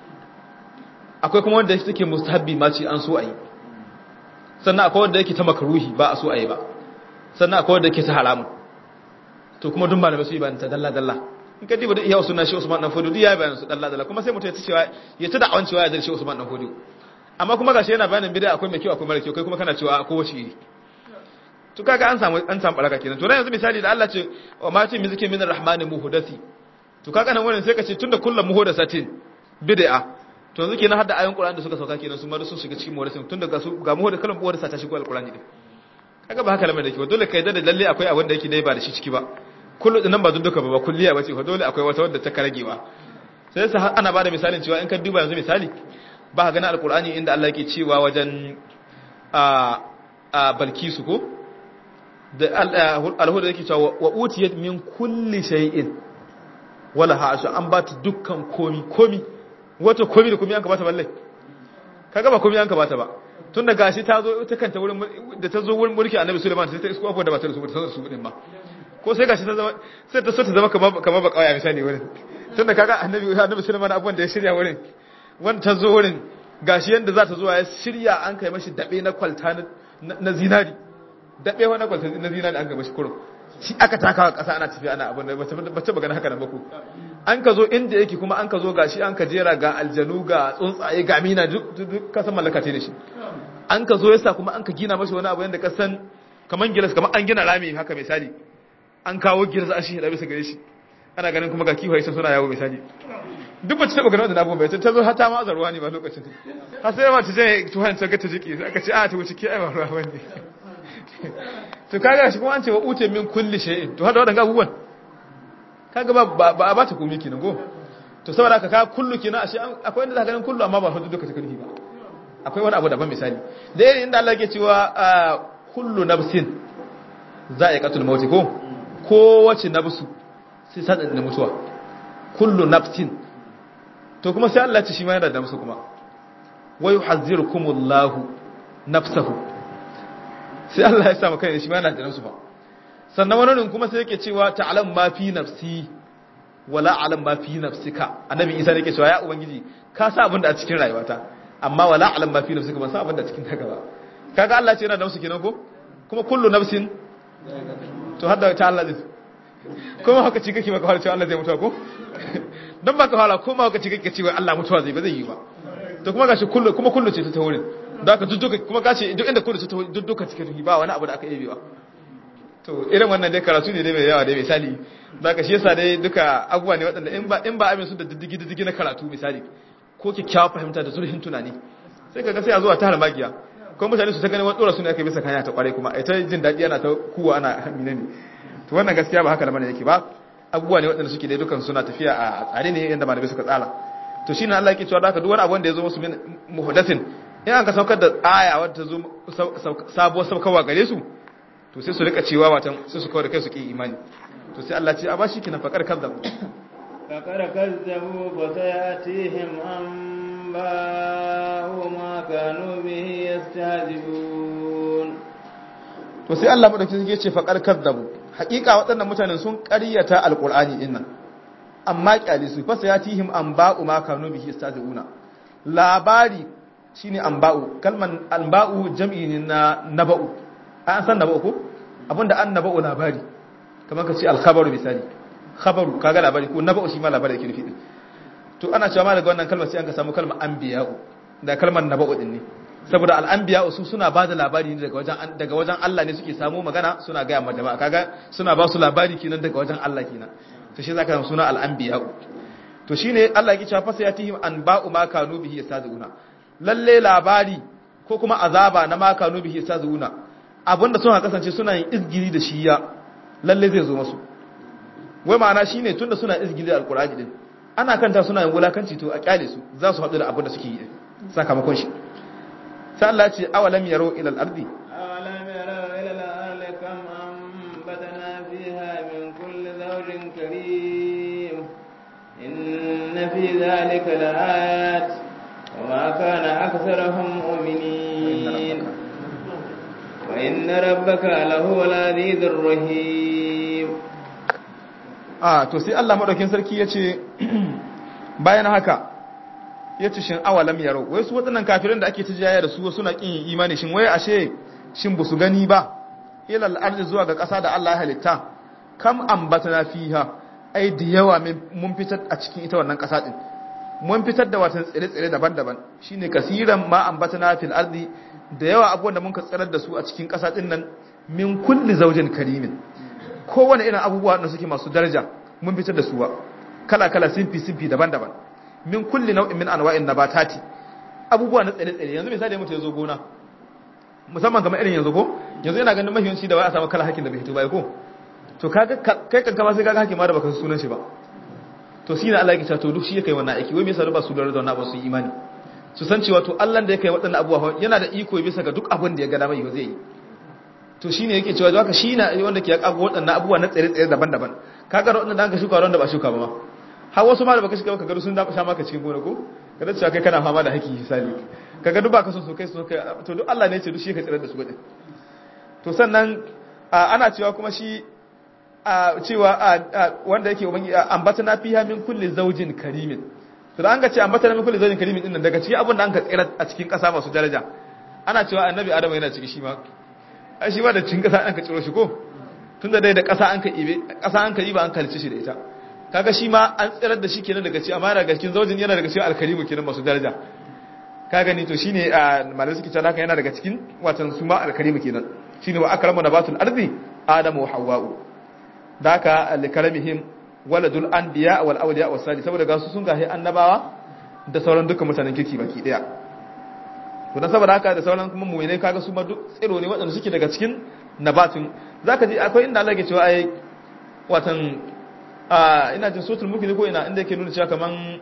akwai kuma wanda yake mustahabbi ma ce an so a yi sannan akwai wanda yake ta makruhi ba a so a yi ba sannan akwai wanda yake ta haramun to kuma duk malamai su yi bayan ta dalla dalla in ka diba da iya sunna shi Usman dan Fodio duk ya bayan su dalla dalla kuma sai mutum ya ta cewa ya ta da'awan cewa ya zai shi Usman dan Fodio amma kuma gashi yana bayanin bid'a akwai mai kyau akwai mara kyau kai kuma kana cewa ko wace iri to kaga an samu an samu baraka kenan to yanzu misali da Allah ce wa ma ce mizkin min arrahmani muhdathi to kaga nan wannan sai ka ce tunda kullu muhdathatin bid'a to yanzu kenan hadda ayoyin Qur'ani da suka sauka kenan sun ma sun shiga cikin muhdathin tunda ga su ga muhdath kalan muhdatha ta shigo alqur'ani din kaga ba haka lamarin da ke ba dole kai da lalle akwai abin da yake dai ba da shi ciki ba kullu dinan ba duka ba ba kulliya ba ce fa dole akwai wata wadda ta karagewa sai sa ana bada misalin cewa in ka duba yanzu misali ba ka gani alqur'ani inda Allah yake cewa wajen a a balkisu ko da alhuda yake cewa wa utiyat min kulli shay'in wala hasha an ba ta dukkan komi komi wato komi da komi an ka bata balle kaga ba komi an ka bata ba tun da gashi ta zo ta kanta wurin da ta zo wurin mulki annabi Sulaiman sai ta isko abuwa da ba ta su ta su din ba ko sai gashi ta zama sai ta so ta zama kamar kamar ba kawai misali wurin tunda kaga annabi annabi Sulaiman abubuwan da ya shirya wurin wanda ta zo wurin gashi yanda za ta zo ya shirya an kai mashi dabe na kwalta na zinari dabe wa na kwalta na zinari an ga mashi kurum shi aka takawa kasa ana tafiya ana abin da bace magana haka nan ba ku an ka zo inda yake kuma an ka zo gashi an ka jera ga aljanu ga tsuntsaye ga mina duk kasan mallaka ce da shi an ka zo yasa kuma an ka gina mashi wani abu yanda ka san kaman gilas kaman an gina rami haka misali an kawo gilas an shi da bisa gare shi ana ganin kuma ga kiwaye sun suna yawo misali duk bace taba ganin wannan abubuwan bai ta zo hata ma azarwa ne ba lokacin ta har sai ma ta je tuhan ta ga ta jiki sai aka ce a ta wuce ki ai ba ruwa bane to kaga shi kuma an ce wa ute min kulli shay'in to hada wadannan abubuwan kaga ba ba ba ta komi kenan go to saboda haka ka kullu kenan ashe akwai inda zaka ganin kullu amma ba hudu duka take ba akwai wani abu daban misali da irin inda Allah yake cewa kullu nafsin za'iqatul maut ko kowace nafsu sai sadan da mutuwa kullu nafsin to kuma sai Allah ya ce shi ma yana da nafsu kuma wa yuhazzirukumullahu nafsahu sai Allah ya sa maka shi ma yana da nafsu ba sannan wani kuma sai yake cewa ta'lam ma fi nafsi wala alam ma fi nafsika annabi Isa ne yake cewa ya ubangiji ka sa abin da a cikin rayuwata amma wala alam ma fi nafsika ban sa abin da a cikin taka ba kaga Allah ce yana da nafsu kenan ko kuma kullu nafsin to hadda ta Allah zai kuma haka ci kake baka fara cewa Allah zai mutuwa ko dan baka fara kuma haka ci kake cewa Allah mutuwa zai ba zai yi ba to kuma gashi kullu kuma kullu ce ta wurin da aka dudduka kuma gashi duk inda kullu ce ta dudduka cikin ba wani abu da aka yi ba to irin wannan dai karatu ne dai mai yawa dai misali da ka shi yasa dai duka abubuwa ne waɗanda in ba in ba amin su da diddigi diddigi na karatu misali ko kyakkyawa fahimta da zurfin tunani sai kaga sai a zuwa ta harmagiya ko mutane su ta gani wani dora su ne aka bisa kanya ta kware kuma ai ta jin daɗi ana ta kuwa ana amina ne to wannan gaskiya ba haka da mana yake ba abubuwa ne waɗanda suke dai dukan suna tafiya a tsare ne yadda malamai suka tsara to shine Allah yake cewa da haka duk wani abu wanda ya zo musu min muhdathin in an ka saukar da aya wadda ta zo sabuwar saukarwa gare su to sai su rika cewa watan sai su kawar da kai su ki imani to sai Allah ce a bashi kina fakar kazzabu fakar kazzabu fa sayatihim anba'u ma kanu bihi yastahzibun to sai Allah madauki yake ce fakar kazzabu hakika waɗannan mutanen sun ƙaryata alqur'ani din nan amma kyali su fa sayatihim anba'u ma kanu bihi yastahzibuna labari shine anba'u kalman anba'u jam'i ne na naba'u an san naba'u ko abinda an naba'u labari kamar ka ce alkhabaru misali khabaru kaga labari ko naba'u shi ma labari yake nufi to ana cewa ma daga wannan kalmar sai an ka samu kalmar anbiya'u da kalmar naba'u din ne saboda al'anbiya'u su suna bada labari ne daga wajen daga wajen Allah ne suke samu magana suna ga ma jama'a kaga suna ba su labari kenan daga wajen Allah kenan to shi zaka samu suna al'anbiya'u to shine Allah yake cewa fasayatihim anba'u ma kanu bihi yastazuna lalle labari ko kuma azaba na ma kanu bihi yastazuna abinda suna kasance suna yin izgiri da shiya lalle zai zo masu wai ma'ana shine tunda suna izgiri da alqur'ani din ana kanta suna yin wulakanci to a kyale su za su haɗu da abinda suke yi sakamakon shi sai Allah ya ce awalam yaro ila al-ardi awalam yaro ila al-ardi kam anbatna fiha min kulli zawjin karim inna fi dhalika la'ayat وما كان أكثرهم مؤمنين وإن ربك لهو العزيز الرحيم ah to sai Allah madaukin sarki yace bayan haka yace shin awalam yaro wai su wadannan kafirin da ake tijaya da su suna kin imani shin wai ashe shin bu su gani ba ila al-ardi zuwa ga ƙasa da Allah ya halitta kam ambatana fiha ai da yawa mun fitar a cikin ita wannan ƙasa din mun fitar da watan tsire-tsire daban-daban shine kasiran ma ambatana fil ardi da yawa abubuwan da muka tsirar da su a cikin ƙasa din nan min kulli zaujin karimin kowane irin abubuwa da suke masu daraja mun fitar da su wa kala-kala sinfi sinfi daban-daban min kulli nau'in min anwa'in nabatati abubuwa na tsire-tsire yanzu misali mutum ya zo gona musamman kamar irin yanzu ko yanzu yana ganin mahimmanci da wai a samu kala hakin da bai fito ba ko to kaga kai kanka ma sai kaga hakin ma da baka sunan shi ba to shi ne Allah ya ce to duk shi ya kai wannan aiki wai me yasa ba su da wannan ba su imani su san cewa to Allah da ya kai waɗannan abubuwa yana da iko bisa ga duk abin da ya ga dama yau zai yi to shine yake cewa haka shi ne wanda ke kago waɗannan abubuwa na tsare-tsare daban-daban kaga waɗannan da aka shuka wanda ba shuka ba ma har wasu ma da baka shuka baka ga sun da sha maka cikin gona ko kada cewa kai kana fama da haki misali kaga duk baka son su kai su kai to duk Allah ne ya ce duk shi ka tsare da su gudun to sannan ana cewa kuma shi cewa wanda yake ubangi ambatana fiha min kulli zawjin karimin to da an ga ce ambatana min kulli zawjin karimin din nan daga cikin abin da an ka tsira a cikin kasa masu daraja ana cewa annabi adam yana ciki shi ma ai shi ma da cikin kasa an ka ciro shi ko tunda dai da kasa an ka ibe kasa an ka iba an kalce shi da ita kaga shi ma an tsirar da shi kenan daga cikin amma daga cikin zawjin yana daga cikin alkarimu kenan masu daraja ka gani to shine malamai suke cewa haka yana daga cikin watan su ma alkarimu kenan shine wa akramu nabatul ardi adamu wa hawwa'u da haka likaramihim waladul anbiya wal awliya was salih saboda gasu sun gahi annabawa da sauran dukkan mutanen kirki baki daya to dan saboda haka da sauran kuma mu'minai kaga su ma duk tsiro ne waɗanda suke daga cikin nabatun zaka ji akwai inda Allah ke cewa ai watan a ina jin sotul mulki ko ina inda yake nuna cewa kaman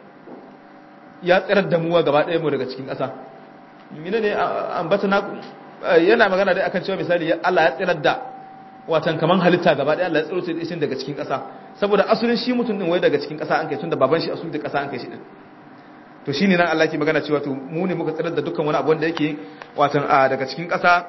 ya tsirar da muwa gaba ɗaya mu daga cikin ƙasa mina ne ambata na yana magana dai akan cewa misali Allah ya tsirar da watan kaman halitta gaba ɗaya Allah ya tsiro ta isin daga cikin ƙasa saboda asulin shi mutum din wai daga cikin ƙasa an kai tunda baban shi asulin da ƙasa an kai shi din to shine nan Allah ke magana cewa to mu ne muka tsirar da dukkan wani abu wanda yake watan daga cikin ƙasa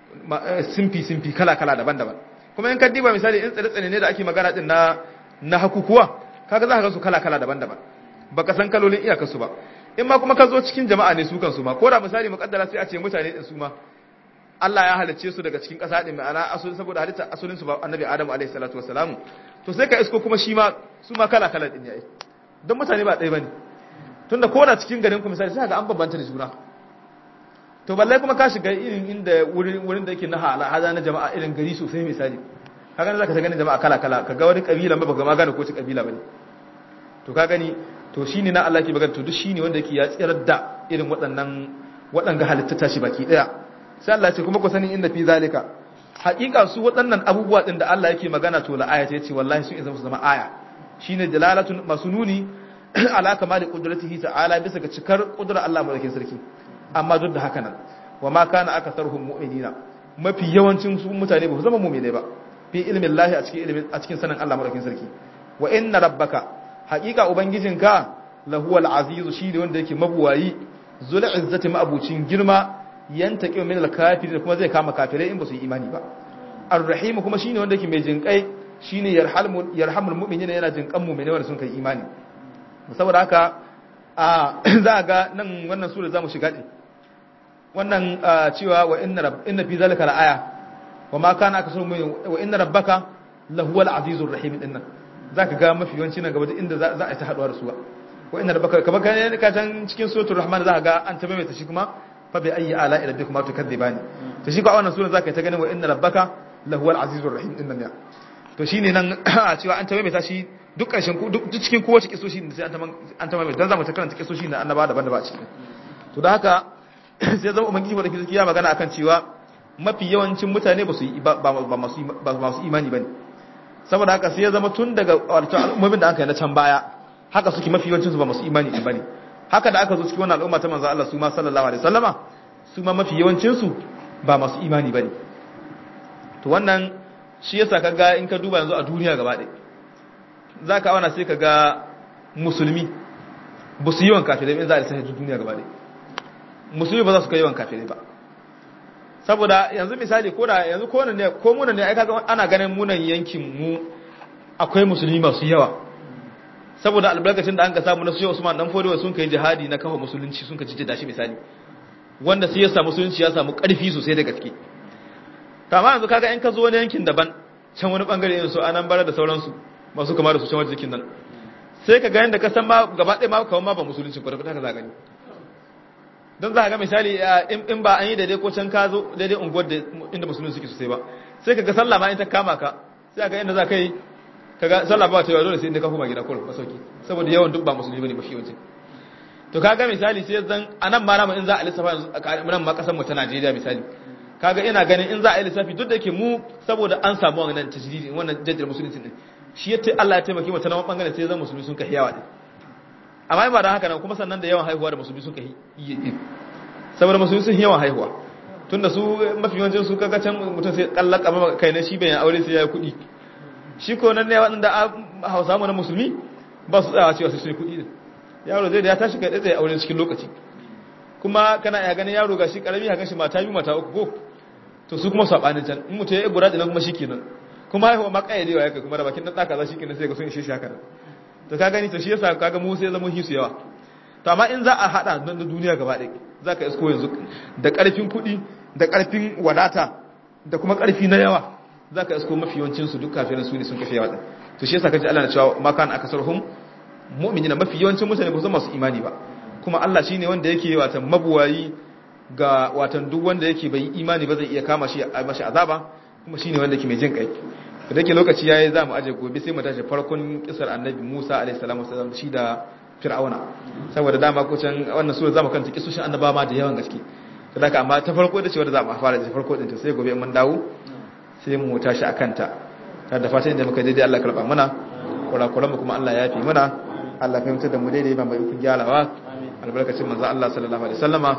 simfi simfi kala kala daban-daban kuma in ka diba misali in tsire-tsire ne da ake magana din na na hakukuwa kaga za ka ga su kala kala daban-daban baka san kalolin iyakar su ba in ma kuma ka zo cikin jama'a ne su kan su ma ko da misali mukaddara sai a ce mutane din su ma Allah ya halicce su daga cikin ƙasa din ma'ana asulin saboda halitta asulin su ba annabi Adamu alaihi salatu wassalamu to sai ka isko kuma shi ma su ma kala kala din yayi don mutane ba ɗaya bane tunda ko da cikin garin ku misali sai ga an bambanta da juna to balle kuma ka shiga irin inda wurin wurin da yake na hala hada na jama'a irin gari sosai misali kaga ne zaka ta ganin jama'a kala kala kaga wani kabila ba baka ma gane ko ci kabila bane to ka gani to shine na Allah ke magana to duk shine wanda yake ya tsirar da irin waɗannan waɗanga halitta tashi baki daya sai Allah ce kuma ku sani inda fi zalika haƙiƙa su waɗannan abubuwa din da Allah yake magana to la aya ce wallahi su izama su zama aya shine dalalatun masununi ala kamali qudratihi ta'ala bisa ga cikar qudrar Allah madaukakin sarki amma duk da haka nan wa ma kana akatharuhum mu'minina mafi yawancin su mutane ba su zama mu'minai ba fi ilmin lahi a cikin ilmin a cikin sanin Allah madaukakin sarki wa inna rabbaka haqiqa ubangijinka lahuwal azizu shi ne wanda yake mabuwayi zul izzati ma'abucin girma yantaqi min al kafirin kuma zai kama kafirai in ba su yi imani ba ar-rahim kuma shine wanda yake mai jinkai shine yarhamul yarhamul mu'minina yana jinkan mu'minai wanda sun kai imani saboda haka a za ga nan wannan sura zamu shiga din wannan cewa wa inna rabb inna fi zalika la-aya wa ma kana akasuru min wa inna rabbaka lahuwal azizur rahim dinnan zaka ga mafi yawanci nan gaba da inda za a ta haduwa da su wa inna rabbaka kamar kan ka tan cikin suratul rahman zaka ga an ta maimaita shi kuma fa bi ayyi ala ila bikum tukadzibani to shi ko a wannan sura zaka ta ganin wa inna rabbaka lahuwal azizur rahim dinnan ya to shine nan cewa an ta maimaita shi duk ƙarshen duk cikin kowace kisoshi sai an ta maimaita dan zamu ta karanta kisoshi na annaba daban-daban a cikin to da haka sai zama ubangiji wa da ya magana akan cewa mafi yawancin mutane ba su yi ba masu imani bane saboda haka sai ya zama tun daga wato al'ummomin da aka yi na can baya haka suke mafi yawancin su ba masu imani din bane haka da aka zo cikin wannan al'umma ta manzo Allah su ma sallallahu alaihi wasallama su ma mafi yawancin su ba masu imani bane to wannan shi yasa kaga in ka duba yanzu a duniya gaba ɗaya zaka auna sai kaga musulmi ba su yi yawan kafirai in za a lissafa duniya gaba ɗaya musulmi ba za su kai yawan kafirai ba saboda yanzu misali ko da yanzu ko ne ko munan ne ai kaga ana ganin munan yankin mu akwai musulmi masu yawa saboda albarkacin da an ka samu na su Usman dan Fodewa sun kai jihadi na kafa musulunci sun ka cije da shi misali wanda sai ya samu musulunci ya samu karfi sosai da gaske amma yanzu kaga in ka zo wani yankin daban can wani bangare irin su anan bara da sauransu masu kama da su can wajen jikin nan sai ka ga yanda ka san ma gaba ɗaya ma kawai ma ba musulunci ba da ka za gani don za a ga misali in ba an yi daidai ko can ka zo daidai unguwar da inda musulun suke sosai ba sai ka ga sallah ma in ta kama ka sai ga inda za ka yi ka ga sallah ba ta yawa dole sai inda ka koma gida kullum masauki saboda yawan duk ba musulmi bane mafi yawanci to ka ga misali sai zan anan ma namu in za a lissafa yanzu nan ma kasar mu ta Najeriya misali kaga ina ganin in za a yi lissafi duk da yake mu saboda an samu wannan tajdidi wannan jaddar musulunci din shi yace Allah ya taimake mu ta nan bangaren sai zan musulmi sun kai yawa din amma ba da haka nan kuma sannan da yawan haihuwa da musulmi suka yi din saboda musulmi sun yawan haihuwa tunda su mafi yawancin su kaga can mutum sai kallaka ma kai na shi bayan aure sai ya yi kuɗi shi ko nan ne waɗanda hausa mu na musulmi ba su tsawa cewa sai sun yi kuɗi din yaro zai da ya tashi kai tsaye aure cikin lokaci kuma kana ya ganin yaro gashi karami haka shi mata biyu mata uku ko to su kuma sabanin can in mutum ya yi gura dinan kuma shikenan kuma haihuwa ma kayyadewa ya kai kuma da bakin dan daka za shi kenan sai ga sun ishe shi haka to ka gani to shi yasa kaga mu sai zama hisu yawa to amma in za a hada na duniya gaba ɗaya za ka isko yanzu da ƙarfin kuɗi da ƙarfin wadata da kuma ƙarfi na yawa za ka isko mafi yawancinsu duk kafirin su ne sun kafe yawa ɗin to shi yasa kaji Allah na cewa makan aka sarhum mu'minina mafi yawancin mutane ba su masu imani ba kuma Allah shine wanda yake watan mabuwayi ga watan duk wanda yake bai imani ba zai iya kama shi a mashi azaba kuma shine wanda yake mai jin kai da yake lokaci yayi za mu aje gobe sai mu tashi farkon kisar annabi Musa alaihi salamu wasallam shi da fir'auna saboda dama ko can wannan sura zamu kanta kisoshin annaba ma da yawan gaske saboda amma ta farko da cewa da zamu fara da farko din ta sai gobe mun dawo sai mu tashi akan ta da fatan da muka daidai Allah karba mana kurakuran mu kuma Allah ya yafi mana Allah ya mutar da mu daidai ba mai kun gyarawa albarkacin manzo Allah sallallahu alaihi wasallama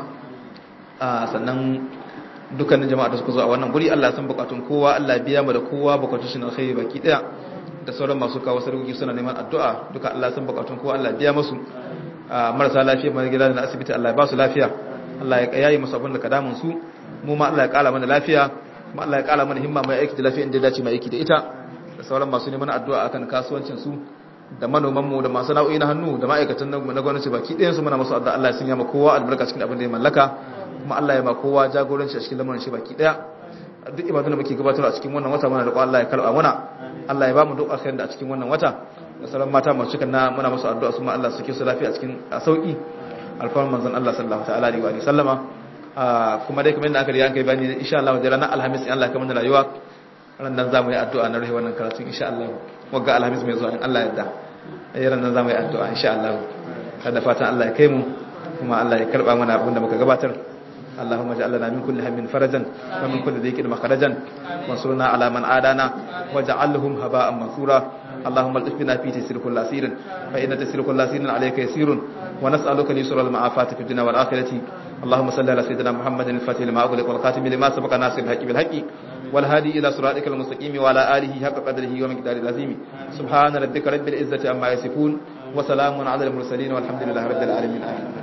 sannan dukkanin jama'a da suka zo a wannan guri Allah ya san bukatun kowa Allah ya biya mu da kowa bukatun shi na alkhairi baki daya da sauran masu kawo sarki suna neman addu'a duka Allah san bukatun kowa Allah biya musu marasa lafiya mai gida da asibiti Allah ya ba su lafiya Allah ya yayi musu abin da ka damun su mu ma Allah ya kala mana lafiya kuma Allah ya kala mana himma mai aiki da lafiya inda dace mai aiki da ita da sauran masu neman addu'a akan kasuwancin su da manoman mu da masu nau'i na hannu da ma'aikatan na gwamnati baki ɗayan su muna musu addu'a Allah ya sanya ma kowa albarka cikin abin da ya mallaka kuma Allah ya ba kowa jagoranci a cikin lamarin shi baki ɗaya duk ibadun da muke gabatar a cikin wannan wata muna da Allah ya karba muna Allah ya ba mu duk alkhairin da a cikin wannan wata da sauran mata masu cikin na muna musu addu'a su ma Allah suke su lafiya a cikin sauki alfarman manzon Allah sallallahu ta'ala alaihi wa sallama kuma dai kamar yadda aka riya an kai bani insha Allah da ranar alhamis in Allah ya kamar rayuwa ran nan zamu yi addu'a na rahi wannan karatu insha Allah wagga alhamis mai zuwa in Allah ya yarda ai ran nan zamu yi addu'a insha Allah kada fatan Allah ya kai mu kuma Allah ya karba mana abin da muka gabatar اللهم اجعل لنا من كل هم فرجا ومن كل ضيق مخرجا وانصرنا على من عادانا واجعلهم هباء منثورا اللهم الطف بنا في تسير كل اسير فان تسير كل اسير عليك يسير ونسالك اليسر والمعافاه في الدنيا والاخره اللهم صل على سيدنا محمد الفاتح لما اغلق والخاتم لما سبق ناصر الحق بالحق والهادي الى صراطك المستقيم وعلى اله حق قدره ومقداره العظيم سبحان ربك رب العزه عما يصفون وسلام على المرسلين والحمد لله رب العالمين آمين